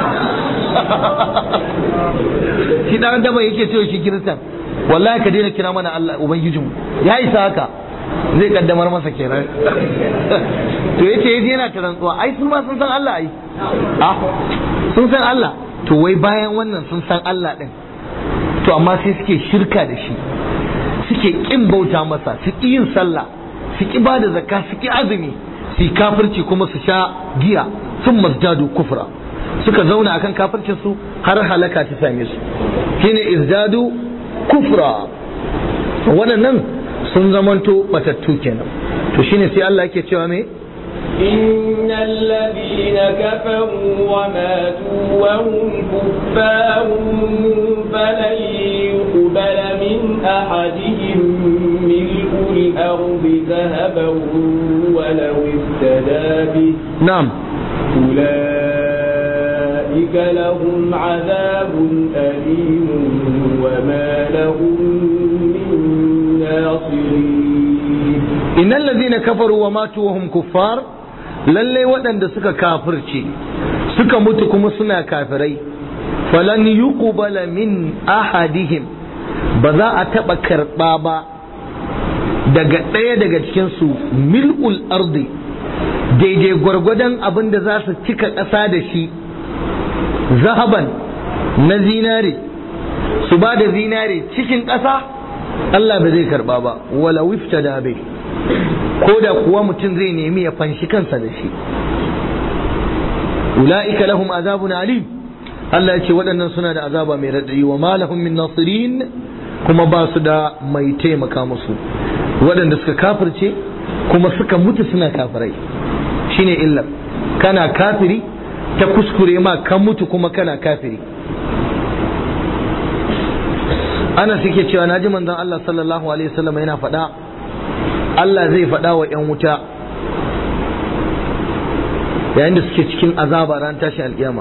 shi dan daban yake cewa shi kiristan wallahi ka daina kira mana Allah ubangijin mu ya isa haka zai kaddamar masa kenan to yace yaje yana ta rantsuwa ai sun ma sun san Allah ai ah sun san Allah to wai bayan wannan sun san Allah din to amma sai suke shirka da shi suke kin bauta masa su ki yin sallah su ki ba da zakka su ki azumi su kafirci kuma su sha giya sun mazdadu kufra suka zauna akan kafircin su har halaka ta same su shine izdadu kufra waɗannan sun zamanto batattu kenan to shine sai Allah yake cewa me إن الذين كفروا وماتوا وهم كفار فلن يقبل من أحدهم ملء الأرض ذهبا ولو افتدى به na'am أولئك لهم عذاب أليم وما لهم من ناصرين innal ladina kafaru wa matu wa hum kuffar lalle waɗanda suka kafirce suka mutu kuma suna kafirai falan yuqbala min ahadihim ba za a taɓa karɓa ba daga ɗaya daga cikinsu mil'ul ardi daidai gwargwadon abin da za su cika ƙasa da shi zahaban na zinare su ba da zinare cikin ƙasa Allah ba zai karɓa ba wala wifta da bai ko da kuwa mutum zai nemi ya fanshi kansa da shi ula'ika lahum azabun alim Allah ya ce waɗannan suna da azaba mai raɗaɗi wa ma lahum min nasirin kuma ba su da mai taimaka musu waɗanda suka kafirce kuma suka mutu suna kafirai shine illar kana kafiri ta kuskure ma ka mutu kuma kana kafiri ana suke cewa na ji manzon Allah sallallahu alaihi wasallam yana faɗa Allah zai faɗa wa ‘yan wuta yayin da suke cikin azaba ran tashin alƙiyama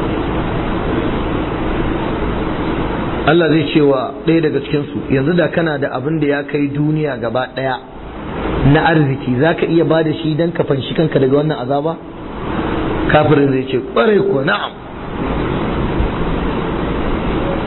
Allah zai ce wa ɗaya daga cikinsu yanzu da kana da abin da ya kai duniya gaba ɗaya na arziki za ka iya ba da shi don ka fanshi kanka daga wannan azaba kafirin zai ce ƙwarai ko na'am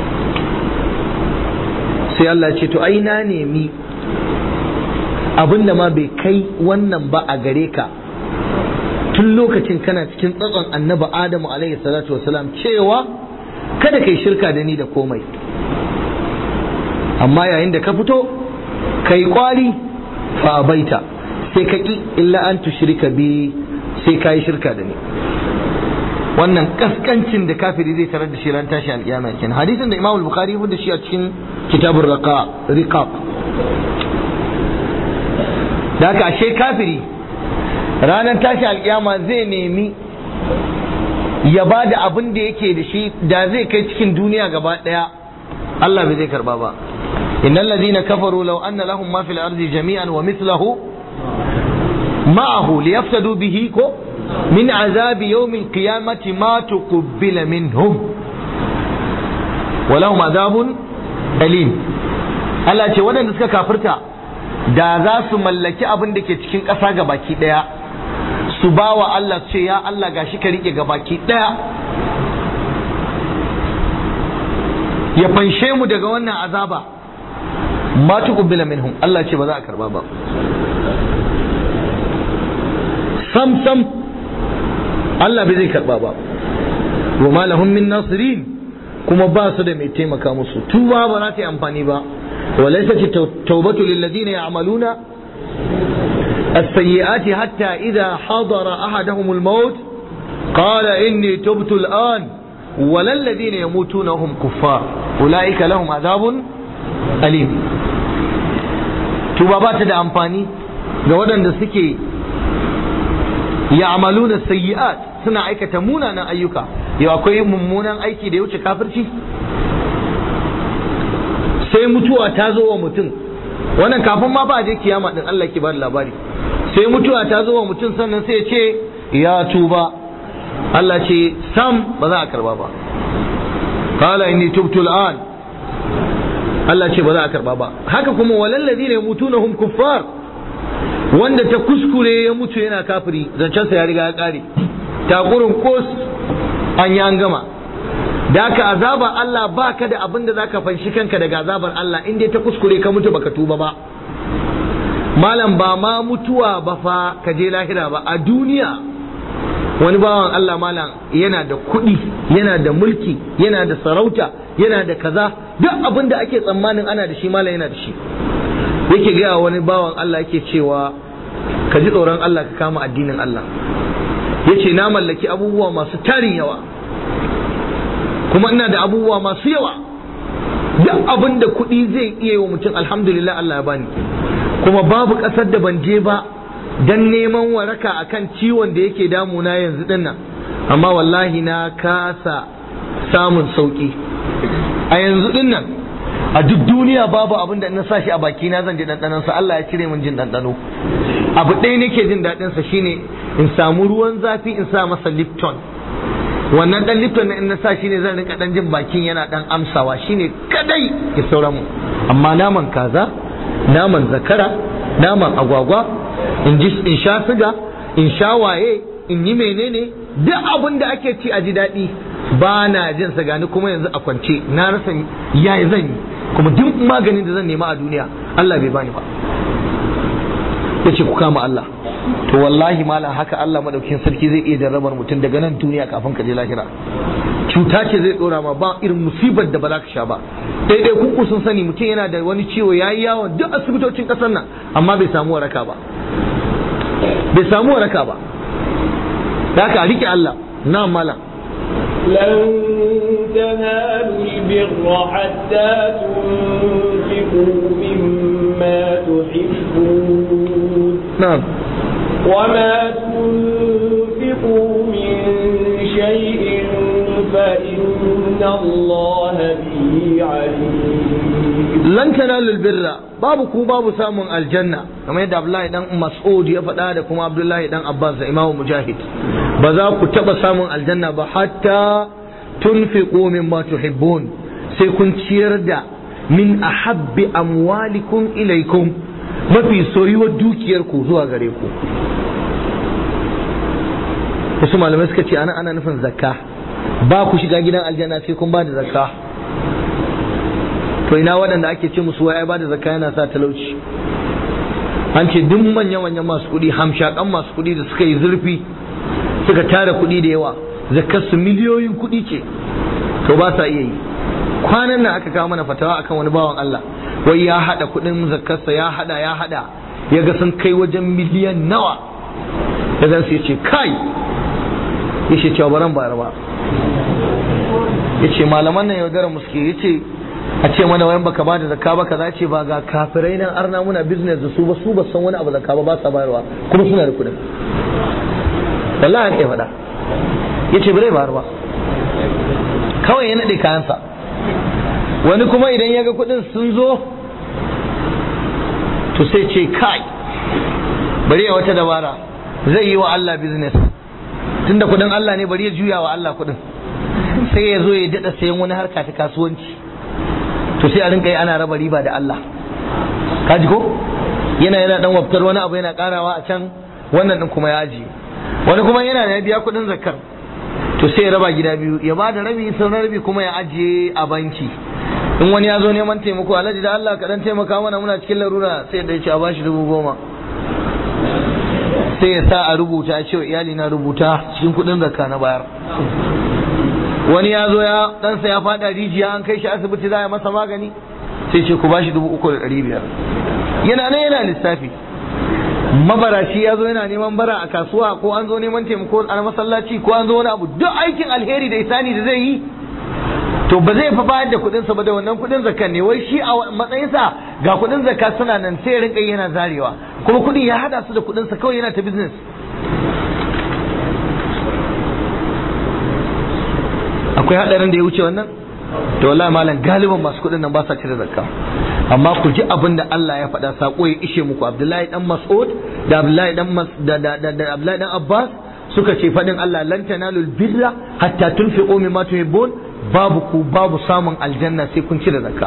sai Allah ce to ai na nemi abinda ma bai kai wannan ba a gare ka tun lokacin kana cikin tsatson annabi adamu alaihi salatu wasalam cewa kada kai shirka da ni da komai amma yayin da ka fito kai kwari fa baita sai ka ki illa an tushrika bi sai kai shirka da ni wannan kaskancin da kafiri zai tarar da shi ran tashi alkiyama kenan hadisin da Imam Bukhari ya da shi a cikin kitabur riqaq da haka ashe kafiri ranar tashi alkiyama zai nemi ya ba da abin da yake da shi da zai kai cikin duniya gaba daya Allah bai zai karba ba innal ladina kafaru law anna lahum ma fil ardi jami'an wa mithluhu ma'ahu liyaftadu bihi ko min azabi yawmil qiyamati ma tuqbila minhum wa lahum azabun alim Allah ce waɗanda suka kafirta da za su mallaki abin da ke cikin ƙasa ga baki ɗaya su ba wa Allah ce ya Allah gashi ka riƙe ga baki ɗaya ya fanshe mu daga wannan azaba ma tuqbila minhum Allah ce ba za a karba ba sam sam Allah bai zai karba ba wa ma lahum min nasirin kuma ba su da mai taimaka musu tuba ba za ta yi amfani ba وليست التوبة للذين يعملون السيئات حتى إذا حضر أحدهم الموت قال إني تبت الآن ولا الذين يموتون هم كفار أولئك لهم عذاب أليم tuba ba ta da amfani ga waɗanda suke ya'maluna sayyi'at suna aikata munanan ayyuka yau akwai mummunan aiki da ya wuce kafirci sai mutuwa ta zo wa mutum wannan kafin ma ba je kiyama din Allah ke bada labari sai mutuwa ta zo wa mutum sannan sai ya ce ya tuba Allah ce sam ba za a karba ba qala inni tubtu al'an Allah ce ba za a karba ba haka kuma walal ladina yamutunahum kuffar wanda ta kuskure ya mutu yana kafiri zancensa ya riga ya kare takurin kos an yi an gama da haka azabar Allah ba ka da abin da za ka fanshi kanka daga azabar Allah in dai ta kuskure ka mutu baka tuba ba malam ba ma mutuwa ba fa ka je lahira ba a duniya wani bawan Allah malam yana da kuɗi yana da mulki yana da sarauta yana da kaza duk abin da ake tsammanin ana da shi malam yana da shi yake gaya wani bawan Allah yake cewa ka ji tsoron Allah ka kama addinin Allah yace na mallaki abubuwa masu tarin yawa kuma ina da abubuwa masu yawa duk abin da kuɗi zai iya wa mutum alhamdulillah Allah ya bani kuma babu ƙasar da ban je ba dan neman waraka akan ciwon da yake damuna yanzu din nan amma wallahi na kasa samun sauki a yanzu din nan a duk duniya babu abin da na sa shi a baki na zan ji ɗanɗanon sa Allah ya cire min jin ɗanɗano abu ɗaya nake jin daɗin sa shine in samu ruwan zafi in sa masa lipton wannan dan lipton in na sa shi ne zan rinka dan jin bakin yana dan amsawa shine kadai ya saura mu amma naman kaza naman zakara naman agwagwa in ji in sha siga in sha waye in yi menene duk abin da ake ci a ji daɗi ba na jin sa gani kuma yanzu a kwance na rasa yayi zan yi kuma duk maganin da zan nema a duniya Allah bai bani ba yace ku kama Allah to wallahi malam haka Allah madaukin sarki zai iya jarrabar mutum daga nan duniya kafin ka je lahira cuta ce zai dora ma ba irin musibar da ba za ka sha ba daidai kuku sun sani mutum yana da wani ciwo ya yi yawon duk asibitocin kasar nan amma bai samu waraka ba bai samu waraka ba da haka rike Allah na malam لن تنالوا البر حتى تنفقوا مما تحبون نعم وما تنفقوا من شيء فإن الله به عليم lan tanalu birra babu ku babu samun aljanna kamar yadda Abdullahi dan Mas'ud ya faɗa da kuma Abdullahi dan Abbas da Imam Mujahid ba za ku taba samun aljanna ba hatta tunfiqu mimma tuhibbun sai kun ciyar da min ahabbi amwalikum ilaikum mafi soyuwar dukiyar ku zuwa gare ku wasu malamai suka ce ana ana nufin zakka ba ku shiga gidan aljanna sai kun ba da zakka to to ina waɗanda ake ce musu wai ba da zakka yana sa talauci an ce duk manyan manyan masu kuɗi hamshakan masu kuɗi da suka yi zurfi suka tara kuɗi da yawa zakkar su miliyoyin kuɗi ce to ba sa iya yi kwanan nan aka kawo mana fatawa akan wani bawan Allah wai ya hada kuɗin zakkarsa ya hada ya hada ya ga sun kai wajen miliyan nawa da zan sai ce kai ya ce cewa baran bayar ba ya ce malaman nan yaudara muske ya ce a ce mana wayan baka ba da zakka ba kaza ce ba ga kafirai nan arna muna business da su ba su ba san wani abu zakka ba ba sa bayarwa kuma suna da kuɗin wallahi haka ya faɗa ya ce bai bayar ba kawai ya naɗe kayansa wani kuma idan ya ga kuɗin sun zo to sai ce kai bari ya wata dabara zai yi wa Allah business tunda kuɗin Allah ne bari ya juya wa Allah kuɗin sai ya zo ya daɗa sayan wani harka ta kasuwanci to sai a rinka yi ana raba riba da Allah kaji ko yana yana dan waftar wani abu yana karawa a can wannan din kuma ya ajiye wani kuma yana da biya kuɗin zakar to sai ya raba gida biyu ya ba da rabi sauran rabi kuma ya ajiye a banki in wani ya zo neman taimako alhaji da Allah ka dan taimaka mana muna cikin larura sai ya ce a bashi dubu goma sai ya sa a rubuta ya ce wa iyali na rubuta cikin kuɗin zakka na bayar wani ya zo ya ɗansa ya faɗa rijiya an kai shi asibiti za a masa magani sai ce ku bashi dubu uku da ɗari biyar yana nan yana lissafi mabarashi ya zo yana neman bara a kasuwa ko an zo neman taimako a masallaci ko an zo wani abu duk aikin alheri da isani da zai yi to ba zai fa bayar da kuɗinsa ba da wannan kuɗin zakka ne wai shi a matsayinsa ga kuɗin zakka suna nan sai rinka yana zarewa kuma kuɗin ya hada su da kuɗinsa kawai yana ta business akwai hadarin da ya wuce wannan to wallahi malam galiban masu kuɗin nan ba sa cire zakka amma ku ji abin da Allah ya faɗa sako ya ishe muku Abdullahi dan Mas'ud da Abdullahi dan Mas da da da, da Abdullahi dan Abbas suka ce faɗin Allah lan tanalul birra hatta tunfiqu mimma tuhibbun babu ku babu samun aljanna sai kun cire zakka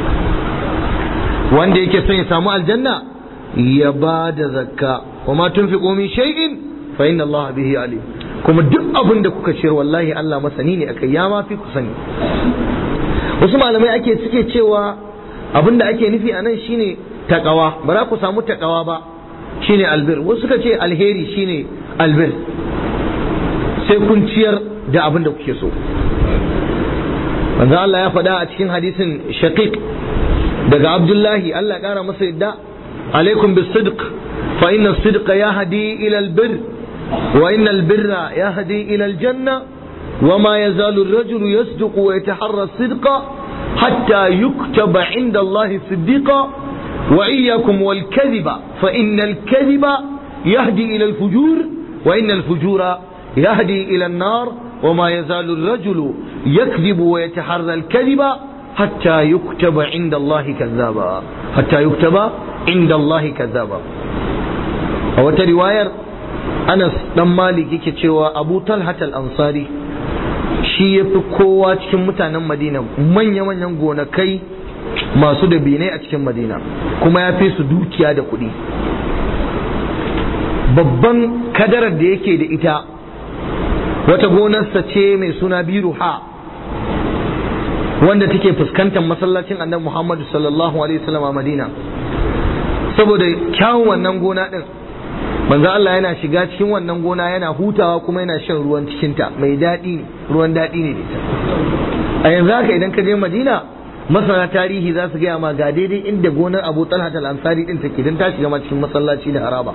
wanda yake son ya samu aljanna ya ba da zakka wa ma tunfiqu min shay'in fa inna Allah bihi alim kuma duk abin da kuka ciyar wallahi Allah masani ne akai ya ma fi ku sani wasu malamai ake suke cewa abin da ake nufi a nan shine takawa ba za ku samu takawa ba shine albir wasu suka ce alheri shine albir sai kun ciyar da abin da kuke so manzo Allah ya faɗa a cikin hadisin shaqiq daga Abdullahi Allah ya kara masa yadda alaikum bis-sidq fa inna as-sidqa yahdi ila al-birr وإن البر يهدي إلى الجنة وما يزال الرجل يصدق ويتحرى الصدق حتى يكتب عند الله صديقا وإياكم والكذب فإن الكذب يهدي إلى الفجور وإن الفجور يهدي إلى النار وما يزال الرجل يكذب ويتحرى الكذب حتى يكتب عند الله كذابا حتى يكتب عند الله كذابا أو رواية Anas dan Malik yake cewa Abu Talhat al-Ansari shi ya fi kowa cikin mutanen Madina manya-manyan gonakai masu da binai a cikin Madina kuma ya fi su dukiya da kuɗi babban kadarar da yake da ita wata gonarsa ce mai suna Biruha wanda take fuskantar masallacin annabi Muhammadu sallallahu alaihi wasallam a Madina saboda kyawun wannan gona din manzo Allah yana shiga cikin wannan gona yana hutawa kuma yana shan ruwan cikinta mai daɗi ne ruwan daɗi ne ita a yanzu haka idan ka je Madina masana tarihi za su gaya ma ga daidai inda gonar Abu Talha al-Ansari din take dan ta shiga ma cikin masallaci da haraba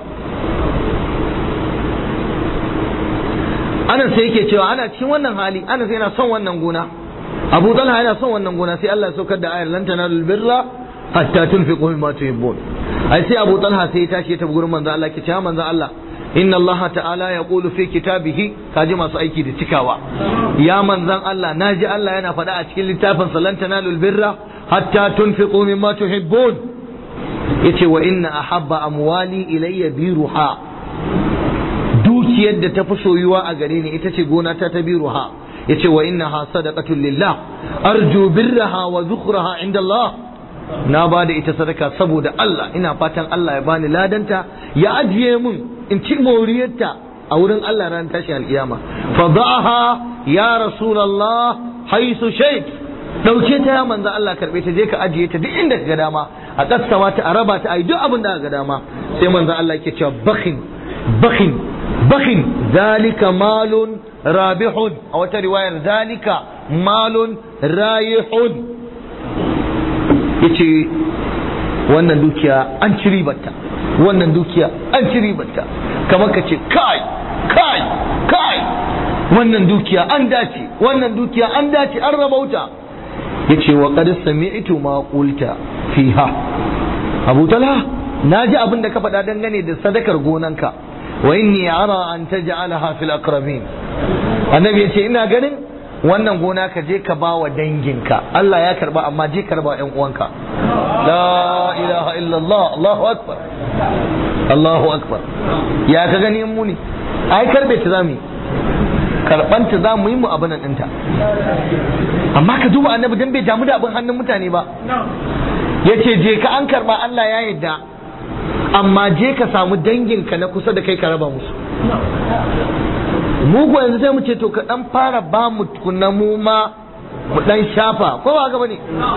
Anas sai yake cewa ana cikin wannan hali Anas yana son wannan gona Abu Talha yana son wannan gona sai Allah ya saukar da ayar lan tanalul birra hatta tunfiqu mimma tuhibbun ai sai Abu Talha sai ya tashi ya tafi gurin manzo Allah ke cewa manzo Allah inna Allah ta'ala ya qulu fi kitabihi kaji masu aiki da cikawa ya manzan Allah naji Allah yana faɗa a cikin littafin lan tanalul birra hatta tunfiqu mimma tuhibbun yace wa inna ahabba amwali ilayya biruha dukiyar da ta fi soyuwa a gare ni ita ce gona ta ta biruha yace wa innaha sadaqatun lillah arju birraha wa zukhraha inda Allah na ba da ita sadaka saboda Allah ina fatan Allah ya bani ladanta ya ajiye mun in ci moriyarta a wurin Allah ran tashi alkiyama fa da'aha ya rasulullah haisu shayt dauke ta ya manzo Allah karbe ta je ka ajiye ta duk inda ka ga dama a kassama ta a raba ta a yi duk abin da ka ga dama sai manzo Allah yake cewa bakhin bakhin bakhin zalika malun rabihun a wata riwayar zalika malun rayihun yace wannan dukiya an ci ribarta wannan dukiya an ci ribarta kamar ka ce kai kai kai wannan dukiya an dace wannan dukiya an dace an rabauta yace wa qad sami'tu ma qulta fiha Abu Talha naji abin da ka faɗa dangane da sadakar gonanka wa inni ara an taj'alaha fil aqrabin annabi yace ina ganin wannan gona ka je ka bawa danginka Allah ya karba amma je karba ƴan uwanka la ilaha illallah Allahu akbar Allahu akbar ya ka gani mu ne ai karbe ta zamu karbanta za mu yi mu abin ɗinta amma ka duba annabi dan bai damu da abin hannun mutane ba yace je ka an karba Allah ya yarda amma je ka samu danginka na kusa da kai ka raba musu mu ko yanzu sai mu ce to ka dan fara ba mu tukunna mu ma mu dan shafa ko ba ga bane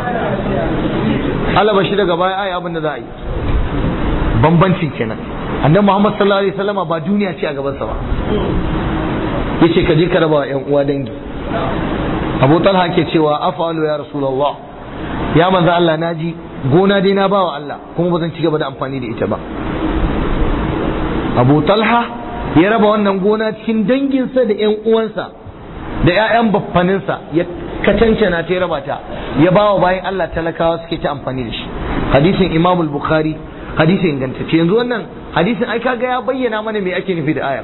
Allah bashi daga baya ai abin da za a yi bambancin kenan annabi Muhammad sallallahu alaihi wasallama ba duniya ce a gaban sa ba yace ka je ka raba wa ƴan uwa dangi Abu Talha ke cewa afalu ya Rasulullah ya manzo Allah naji gona dai na bawa Allah kuma ba zan ci gaba da amfani da ita ba Abu Talha ya raba wannan gona cikin danginsa da ƴan uwansa da ƴaƴan baffaninsa ya kacancana ta ya raba ta ya bawa bayan Allah talakawa suke ta amfani da shi hadisin Imam Bukhari hadisin ingantacce yanzu wannan hadisin ai kaga ya bayyana mana me ake nufi da ayar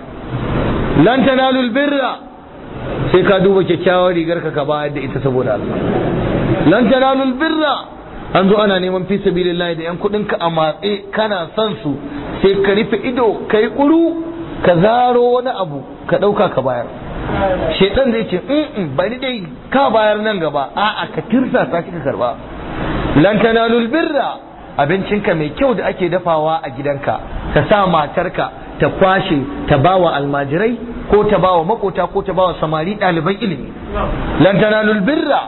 lan tanalul birra sai ka duba kyakkyawar rigar ka ka bayar da ita saboda Allah lan tanalul birra an zo ana neman fi sabilillahi da yan kudin ka a matse kana son su sai ka rufe ido kai kuru ka zaro wani abu ka dauka ka bayar shedan zai ce in bari dai ka bayar nan gaba a'a ka tirsa sa ka karba lan tanalul birra abincinka mai kyau da ake dafawa a gidanka ka sa matarka ta kwashe ta bawa almajirai ko ta bawa makota ko ta bawa samari ɗaliban ilimi lan tanalul birra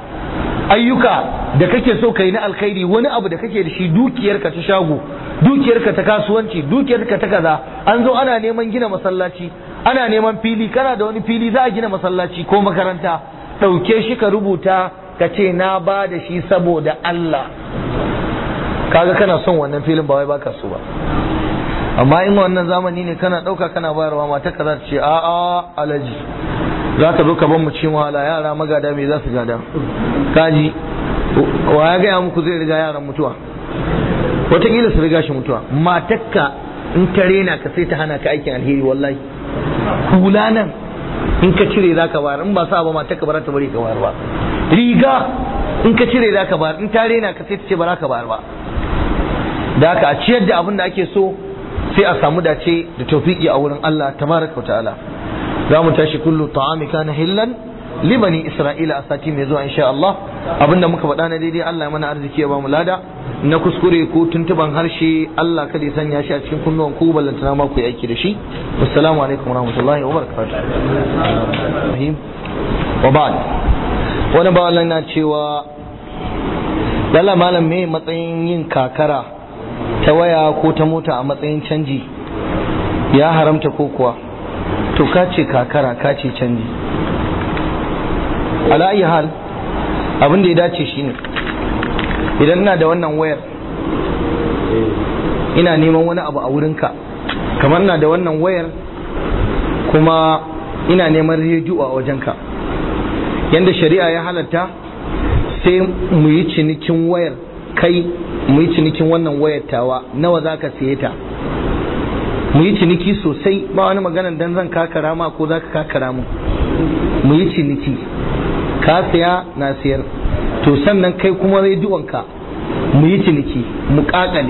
ayyuka da kake so kai na alkhairi wani abu da kake da shi dukiyarka ta shago dukiyarka ta kasuwanci dukiyarka ta kaza an zo ana neman gina masallaci ana neman fili kana da wani fili za a gina masallaci ko makaranta ɗauke shi ka rubuta ka ce na ba da shi saboda Allah kaga kana son wannan filin ba wai baka so ba amma in wannan zamani ne kana ɗauka kana bayarwa mata ka za ta ce a'a alaji za ka zo ka ban mu cin wahala yara magada me za su gada kaji wa ya gaya muku zai riga yaran mutuwa wataƙila su riga shi mutuwa matakka in ta rena ka sai ta hana ka aikin alheri wallahi hula nan in ka cire za ka bayar in ba sa ba matakka ba za ta bari ka bayar ba riga in ka cire za ka bayar in ta rena ka sai ta ce ba za ka bayar ba da haka a ciyar da abin da ake so sai a samu dace da tawfiki a wurin Allah tabaraka ta'ala za mu tashi kullu ta'ami kana hillan li bani isra'ila a sati mai zuwa insha Allah abinda muka faɗa na daidai Allah ya mana arziki ya ba mu lada na kuskure ko tuntuban harshe Allah kada ya sanya shi a cikin kunnuwan ku ballantana ma ku yi aiki da shi assalamu alaikum warahmatullahi wabarakatuh wa ba'd wani ba Allah na cewa lalla malam me matsayin yin kakara ta waya ko ta mota a matsayin canji ya haramta ko kuwa to ka ce kakara ka ce canji ala ayi hal abin da ya dace shine idan ina da wannan wayar ina neman wani abu a wurinka kamar na da wannan wayar kuma ina neman rediyo a wajenka yanda shari'a ya halatta sai mu yi cinikin wayar kai mu yi cinikin wannan wayar tawa nawa za ka siye ta mu yi ciniki sosai ba wani maganan dan zan kakara ma ko za ka kakara mu mu yi ciniki ka siya na siyar to sannan kai kuma rediyonka mu yi ciniki mu kakale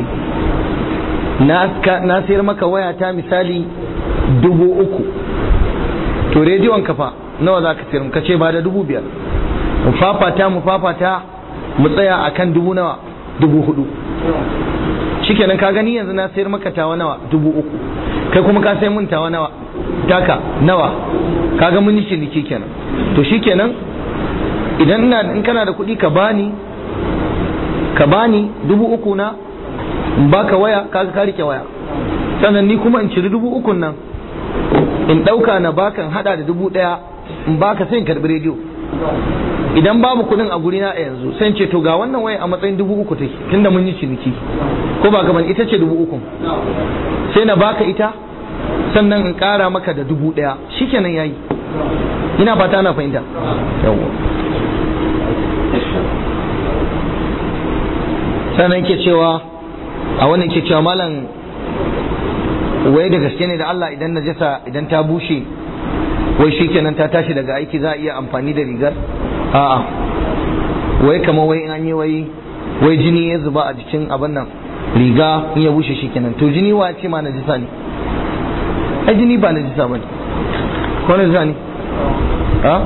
na siyar maka waya ta misali dubu uku to rediyonka fa nawa za ka siyar ka ce ba da dubu biyar mu fafata mu fafata mu tsaya akan dubu nawa dubu hudu shikenan ka gani yanzu na sayar maka tawa nawa dubu uku kai kuma ka sai mun tawa nawa taka nawa kaga mun yi ciniki kenan to shikenan idan ina in kana da kuɗi ka bani ka bani dubu uku na in baka waya kaga ka rike waya sannan ni kuma in ciri dubu ukun nan in ɗauka na baka in hada da dubu ɗaya in baka sai in karɓi rediyo idan babu kuɗin a gurina a yanzu sai in ce to ga wannan waya a matsayin dubu uku take tunda mun yi ciniki ko ba kamar ita ce dubu ukun sai na baka ita sannan in ƙara maka da dubu ɗaya shikenan yayi ina fata ana fahimta yawwa sannan ke cewa a wannan ke cewa malam wai da gaske ne da Allah idan najasa idan ta bushe wai shikenan ta tashi daga aiki za a iya amfani da rigar a'a wai kama wai in an yi wai wai jini ya zuba a jikin abin nan riga in ya bushe shikenan to jini wa ce ma najasa ne ai jini ba najasa ba ne ko najasa ne ha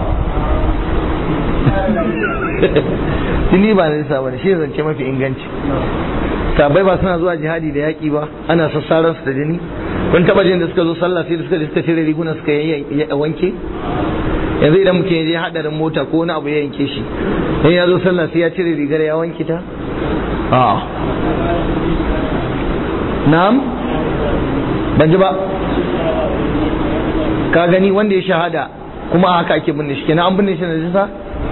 jini ba najasa ba ne shi zance mafi inganci sabai ba suna zuwa jihadi da yaƙi ba ana sassaran su da jini kun taba jin da suka zo sallah sai da suka suka cire riguna suka wanke yanzu idan mutum ya je hadarin mota ko wani abu ya yanke shi in ya zo sallah sai ya cire rigar ya wanke ta a na'am ban ji ba ka gani wanda ya shahada kuma haka ake binne shi kenan an binne shi na jisa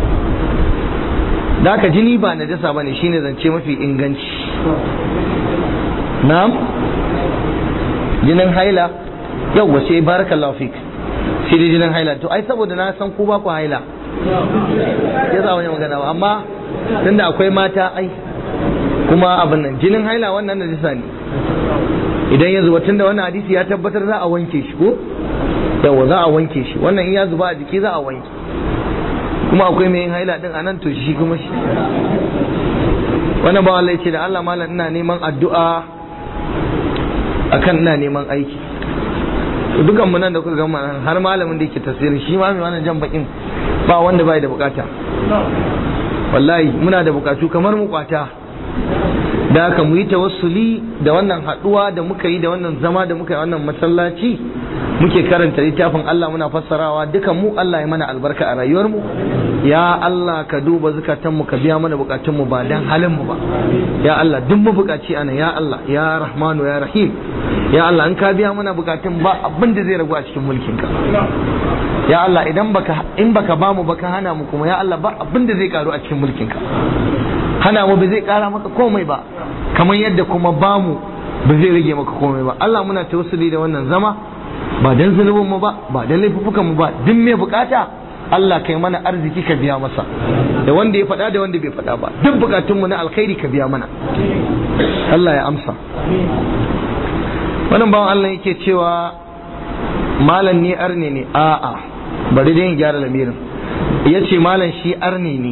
da haka jini ba najasa bane shine zance mafi inganci na'am jinin haila yau wace barakallahu fik shi dai jinin haila to ai saboda na san ku ba ku haila ya za wani magana ba amma tunda akwai mata ai kuma abin nan jinin haila wannan najasa ne idan ya zuba tunda wannan hadisi ya tabbatar za a wanke shi ko yawa za a wanke shi wannan in ya zuba a jiki za a wanke kuma akwai mai yin haila din a nan to shi kuma shi wannan ba Allah ce da Allah malam ina neman addu'a akan ina neman aiki dukan mu nan da kuka gama har malamin da yake tafsirin shi ma mai wannan jan bakin ba wanda bai da bukata wallahi muna da bukatu kamar mu kwata da haka mu yi tawassuli da wannan haduwa da muka yi da wannan zama da muka yi wannan masallaci muke karanta littafin Allah muna fassarawa dukan mu Allah ya mana albarka a rayuwar mu ya Allah ka duba zukatan mu ka biya mana bukatun mu ba dan halin mu ba ya Allah duk mu bukaci ana ya Allah ya Rahmanu ya Rahim ya Allah in ka biya mana bukatun ba abin da zai ragu a cikin mulkin ka ya Allah idan baka in baka ba mu baka hana mu kuma ya Allah ba abin da zai karu a cikin mulkin ka hana mu ba zai kara maka komai ba kamar yadda kuma ba mu ba zai rage maka komai ba Allah muna tawassuli da wannan zama ba dan zulubin mu ba ba dan laifukan mu ba duk mai bukata Allah kai mana arziki ka biya masa da wanda ya faɗa da wanda bai faɗa ba duk bukatunmu na alkhairi ka biya mana Allah ya amsa wannan bawan Allah yake cewa malam ni arne ne a'a bari dai in gyara lamirin ya ce malam shi arne ne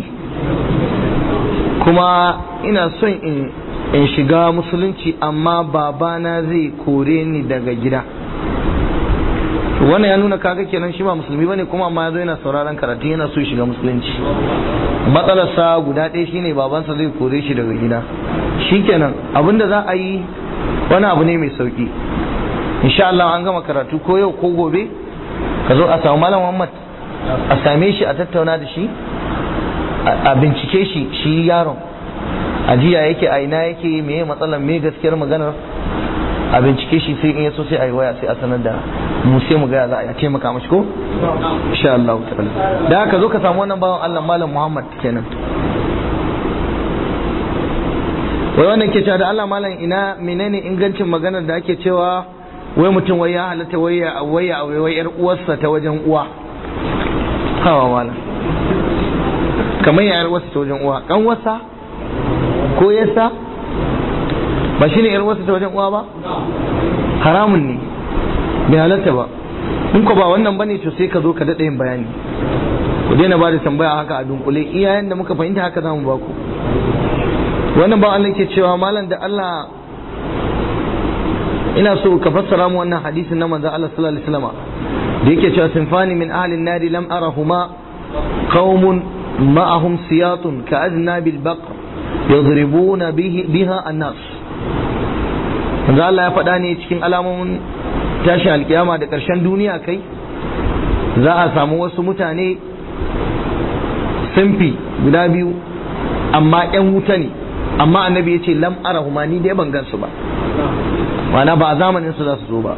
kuma ina son in in shiga musulunci amma babana zai kore ni daga gida wannan ya nuna kaga kenan shi ba musulmi bane kuma amma yazo yana sauraron karatu yana so shiga musulunci matsalarsa guda ɗaya shine babansa zai kore shi daga gida shikenan abinda za a yi wani abu ne mai sauki insha Allah an gama karatu ko yau ko gobe ka zo a samu malam Muhammad a same shi a tattauna da shi a bincike shi shi yaron a jiya yake a ina yake meye matsalar me gaskiyar maganar a bincike shi sai in yaso sai a yi waya sai a sanar da mu sai mu ga za a taimaka mashi ko insha Allah ta'ala da haka zo ka samu wannan bawan Allah malam Muhammad kenan wai wannan ke cewa da Allah malam ina menene ingancin maganar da ake cewa wai mutum wai ya halatta waya waya wai yar uwarsa ta wajen uwa hawa malam kamar ya yar uwarsa ta wajen uwa kan wasa ko yasa ba shine yar uwarsa ta wajen uwa ba haramun ne bai halatta ba in ko ba wannan bane to sai ka zo ka daɗa yin bayani ku daina ba da tambaya haka a dunkule iyayen da muka fahimta haka za mu ba ku wannan ba Allah ke cewa malam da Allah ina so ka fassara mu wannan hadisin na manzon Allah sallallahu alaihi wasallam da yake cewa sinfani min ahli an-nari lam arahuma qaumun ma'ahum siyatun ka'adnabil baqr yadribuna biha an-nas manzo Allah ya faɗa ne cikin alamomin tashin alkiyama da ƙarshen duniya kai za a samu wasu mutane sunfi guda biyu amma yan wuta ne amma annabi ya ce lam arahuma ni dai ban gansu ba mana ba a zamanin su za su zo ba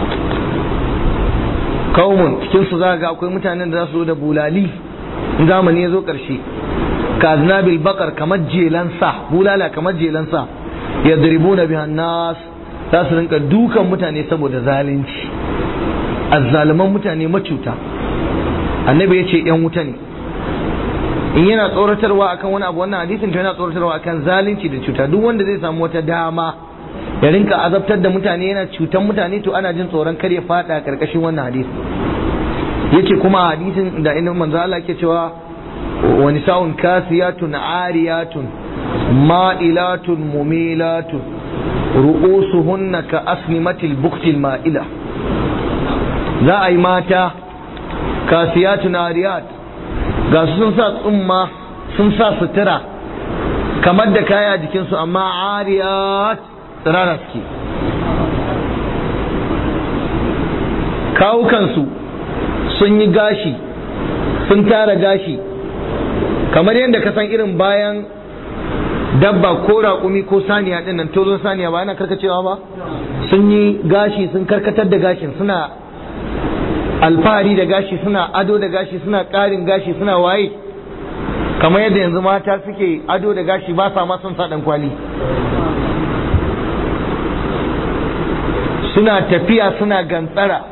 kaumun cikin su za ga akwai mutanen da za su zo da bulali in zamani ya zo karshe kaznabil bakar kamar jelan sa bulala kamar jelan sa yadribuna bihan nas za su rinka dukan mutane saboda zalunci azzaluman mutane macuta annabi ya ce yan wuta ne in yana tsoratarwa akan wani abu wannan hadisin to yana tsoratarwa akan zalunci da cuta duk wanda zai samu wata dama ya rinka azabtar da mutane yana cutan mutane to ana jin tsoron kar ya fada karkashin wannan hadisi yace kuma hadisin da inda manzo Allah yake cewa wa nisaun kasiyatun ariyatun ma'ilatun mumilatun ru'usuhunna ka asnimatil buktil ma'ila za a yi mata kasiyatun ariyat ga su sun sa tsumma sun sa sutura kamar da kaya jikinsu amma ariyat tsirara suke kawukansu sun yi gashi sun tara gashi kamar yadda ka san irin bayan dabba ko raƙumi ko saniya ɗin nan tozon saniya ba yana karkacewa ba sun yi gashi sun karkatar da gashin suna alfahari da gashi suna ado da gashi suna ƙarin gashi suna waye kamar yadda yanzu mata suke ado da gashi ba sa ma son sa ɗan kwali suna tafiya suna gantsara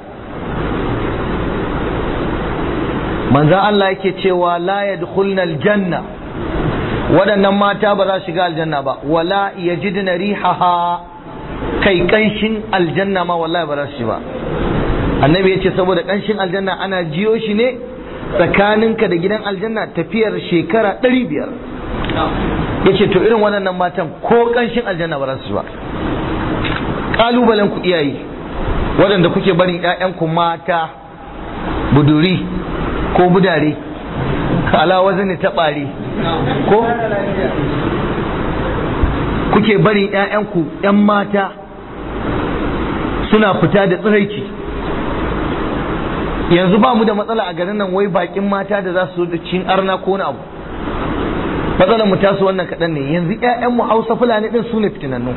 manzan Allah yake cewa la yadkhulna aljanna waɗannan mata ba za su shiga aljanna ba wala yajidna rihaha kai kanshin aljanna ma wallahi ba za su ba annabi yace saboda kanshin aljanna ana jiyo shi ne tsakaninka da gidan aljanna tafiyar shekara ɗari biyar yace to irin waɗannan matan ko kanshin aljanna ba za su ba kalubalen ku iyaye waɗanda kuke barin 'ya'yanku mata buduri ko budare ala wazani ta ɓare ko kuke barin 'ya'yanku 'yan mata suna fita da tsiraici yanzu ba mu da matsala a garin nan wai bakin mata da za su da cin arna ko na abu matsalar mu tasu wannan kaɗan ne yanzu 'ya'yanmu hausa fulani ɗin su ne fitinannu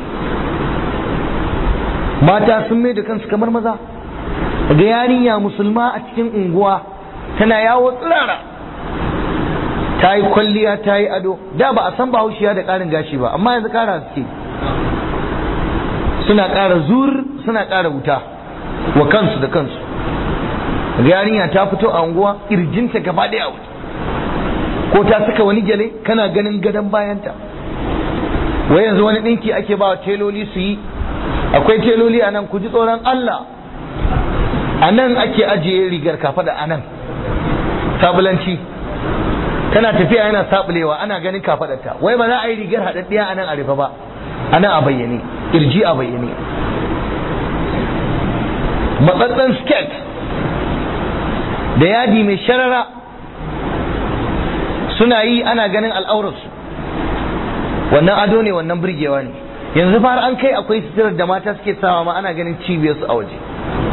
mata sun mai da kansu kamar maza ga yarinya musulma a cikin unguwa tana yawo tsirara ta yi kwalliya ta yi ado da ba a san bahaushiya da ƙarin gashi ba amma yanzu ƙara suke suna ƙara zur suna ƙara wuta wa kansu da kansu ga yarinya ta fito a unguwa ƙirjinta gaba ɗaya wuta ko ta saka wani gyale kana ganin gadon bayanta wai yanzu wani ɗinki ake ba wa teloli su yi akwai teloli a nan ku ji tsoron Allah a nan ake ajiye rigar kafa da a nan sabulanci tana tafiya yana sabulewa ana ganin kafadarta wai ba za a yi rigar haɗaɗɗiya a nan a rufe ba a nan a bayyane kirji a bayyane matsatsen skirt da yadi mai sharara suna yi ana ganin al'aurarsu wannan ado ne wannan burgewa ne yanzu fara an kai akwai suturar da mata suke sawa ma ana ganin cibiyarsu a waje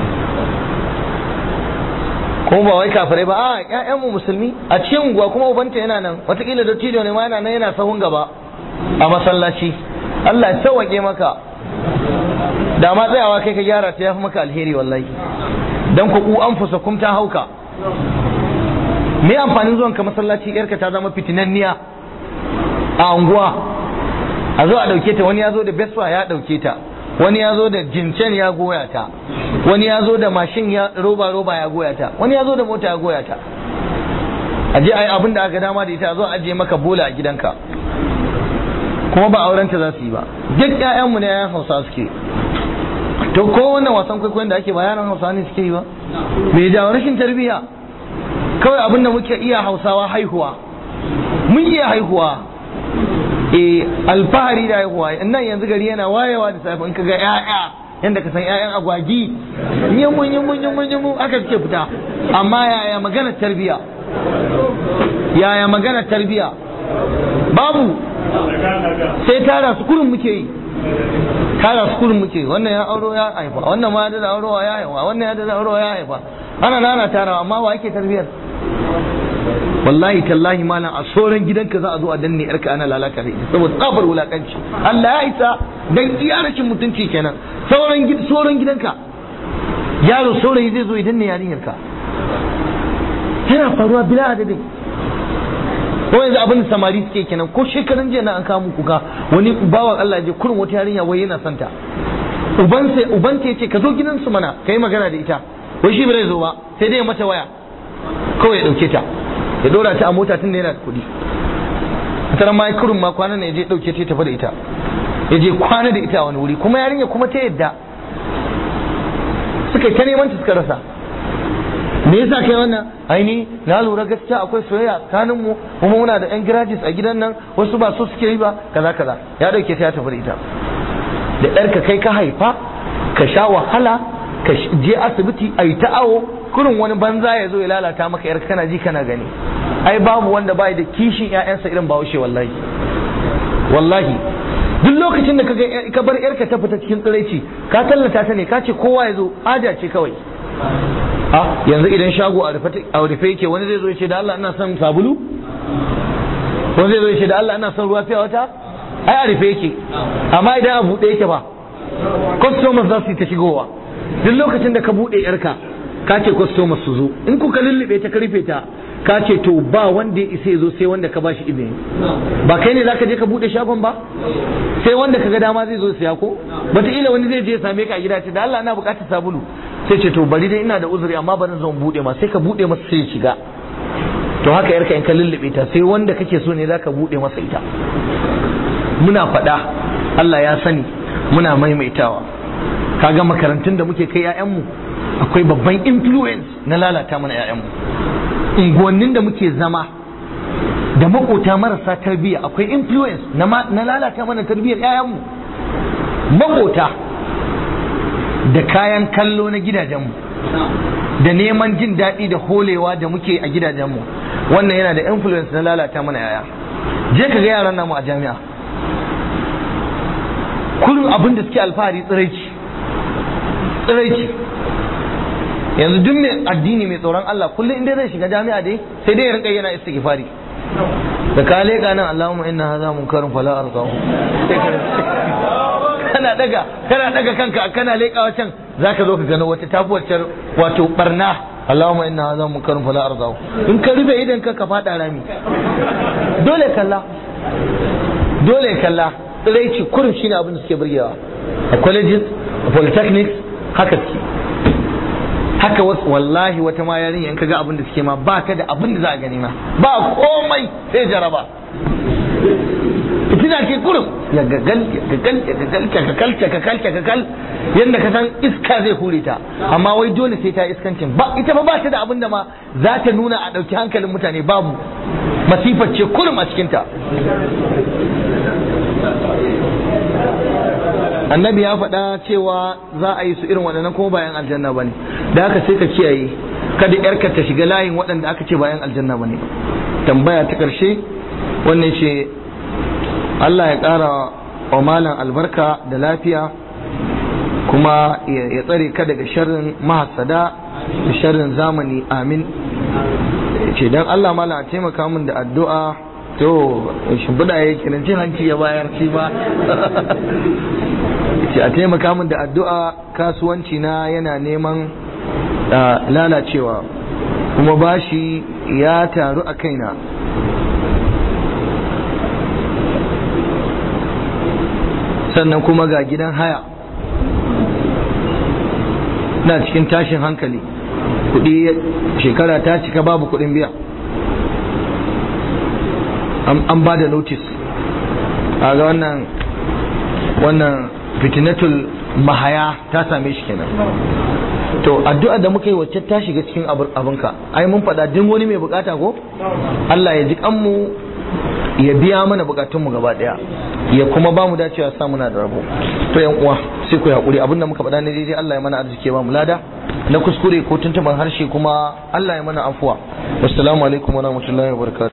kuma ba wai kafirai ba a ƴaƴanmu musulmi a cikin unguwa kuma ubanta yana nan watakila dattijo ne ma yana nan yana sahun gaba a masallaci Allah ya sauwaƙe maka da ma tsayawa kai ka gyara ta yafi maka alheri wallahi dan ku ku an fusa kum ta hauka me amfanin zuwan ka masallaci yarka ta zama fitinanniya a unguwa a zo a dauke ta wani ya zo da beswa ya dauke ta wani ya zo da jincen ya goya ta wani ya zo da mashin ya roba roba ya goya ta wani ya zo da mota ya goya ta a je a yi abin da aka dama da ita a zo a ajiye maka bola a gidanka kuma ba aurenta za su yi ba duk ƴaƴanmu ne ƴaƴan hausa suke to ko wannan wasan kwaikwayon da ake ba yaran hausa ne suke yi ba me da rashin tarbiyya kawai abin da muke iya hausawa haihuwa mun iya haihuwa e alfahari da haihuwa nan yanzu gari yana wayewa da safe in kaga ƴaƴa yanda ka san ƴaƴan agwagi yimun yimun yimun yimun aka suke fita amma yaya magana tarbiya yaya magana tarbiya babu sai tara su kurin muke yi tara su kurin muke wannan ya auro ya haifa wannan ma da auro ya haifa wannan ya da auro ya haifa ana nana tarawa amma wa yake tarbiyar wallahi tallahi malam a soran gidanka za a zo a danne yarka ana lalata da ita saboda tsabar wulakanci Allah ya isa dan iya rashin mutunci kenan sauran soran gidanka yaro saurayi zai zo ya danne yarinyarka yana faruwa bila adadin ko yanzu abin da samari suke kenan ko shekaran jiya na an kawo muku ga wani bawan Allah je kurin wata yarinya wai yana santa uban sai uban ta yace ka zo gidansu mana kai magana da ita wai shi bai zo ba sai dai ya mata waya kawai ya dauke ta ya dora ta a mota tun da yana da kuɗi tara ma kurin ma kwana ne ya je dauke ta tafi da ita ya je kwana da ita a wani wuri kuma yarinya kuma ta yadda suka yi ta neman ta suka rasa me yasa kai wannan aini na lura gaskiya akwai soyayya tsakanin mu kuma muna da yan graduates a gidan nan wasu ba so suke yi ba kaza kaza ya dauke ta ya tafi da ita da ɗarka kai ka haifa ka sha wahala ka je asibiti a yi ta awo kurin wani banza ya zo ya lalata maka yar kana ji kana gani ai babu wanda bai da kishin ƴaƴansa irin bahaushe wallahi wallahi duk lokacin da kaga ka bar yarka ta fita cikin tsiraici ka tallata ta ne ka ce kowa ya zo haja ce kawai a yanzu idan shago a rufe yake wani zai zo ya ce da Allah ina son sabulu wani zai zo ya ce da Allah ina son ruwa fiya wata ai a rufe yake amma idan a buɗe yake ba customers za su yi ta shigowa duk lokacin da ka buɗe yarka ka ce customers su zo in kuka lullube ta ka rufe ta ka ce to ba wanda ya isa ya zo sai wanda ka bashi izini ba kai ne zaka je ka buɗe shagon ba sai wanda ka ga dama zai zo siya ko wataƙila wani zai je ya same ka a gida ce da Allah ana buƙatar sabulu sai ce to bari dai ina da uzuri amma bari zan buɗe ma sai ka buɗe masa sai ya shiga to haka yarka in ka lullube ta sai wanda kake so ne zaka buɗe masa ita muna faɗa Allah ya sani muna maimaitawa kaga makarantun da muke kai 'ya'yanmu akwai babban influence na lalata mana 'ya'yanmu unguwannin da muke zama da makota marasa tarbiyya akwai influence na lalata mana tarbiyyar 'ya'yanmu makota da kayan kallo na gidajenmu da neman jin daɗi da holewa da muke a gidajenmu wannan yana da influence na lalata mana 'ya'ya je ka ga yaran namu a jami'a kullum abin da suke alfahari tsiraici tsiraici yanzu duk mai addini mai tsoron Allah kullum inda zai shiga jami'a dai sai dai ya rinka yana istighfari da ka leka nan Allahumma inna hadha munkarun fala arqahu kana daga kana daga kanka kana lekawa can zaka zo ka gano wata tabuwar wato barna Allahumma inna hadha munkarun fala arqahu in ka rufe idan ka ka fada rami dole kalla dole kalla tsiraici kurin shine abin da suke burgewa a colleges a polytechnics haka suke haka wasu wallahi wata ma yarinya in kaga abin da suke ma ba ka da abin da za a gani ma ba komai sai jaraba fitina ke kurin ya gagal ya gagal ya gagal ka kakal ka kakal ka kakal yanda ka san iska zai hure ta amma wai dole sai ta iskancin ba ita ba ba ta da abin da ma za ta nuna a ɗauki hankalin mutane babu masifar ce kurum a cikinta annabi ya faɗa cewa za a yi su irin waɗannan kuma bayan aljanna ba ne da haka sai ka kiyaye kada yarka ta shiga layin waɗanda aka ce bayan aljanna ba ne tambaya ta ƙarshe wannan ce Allah ya ƙara wa malam albarka da lafiya kuma ya tsare ka daga sharrin mahasada da sharrin zamani amin ce don Allah malam a taimaka min da addu'a to shimfiɗa ya kenan cin hanci ya bayar shi ba ce a taimaka min da addu'a kasuwanci na yana neman lalacewa kuma bashi ya taru a kaina sannan kuma ga gidan haya na cikin tashin hankali kudi shekara ta cika babu kudin biya an ba da notice a ga wannan wannan fitinatul mahaya ta same shi kenan to addu'a da muka yi wacce ta shiga cikin abinka ai mun faɗa duk wani mai bukata ko Allah ya ji kanmu ya biya mana bukatunmu gaba daya ya kuma ba mu dacewa sa muna da rabo to yan uwa sai ku hakuri abinda muka faɗa ne daidai Allah ya mana arziki ba mu lada na kuskure ko tuntuban harshe kuma Allah ya mana afuwa wassalamu alaikum wa rahmatullahi wa barakatuh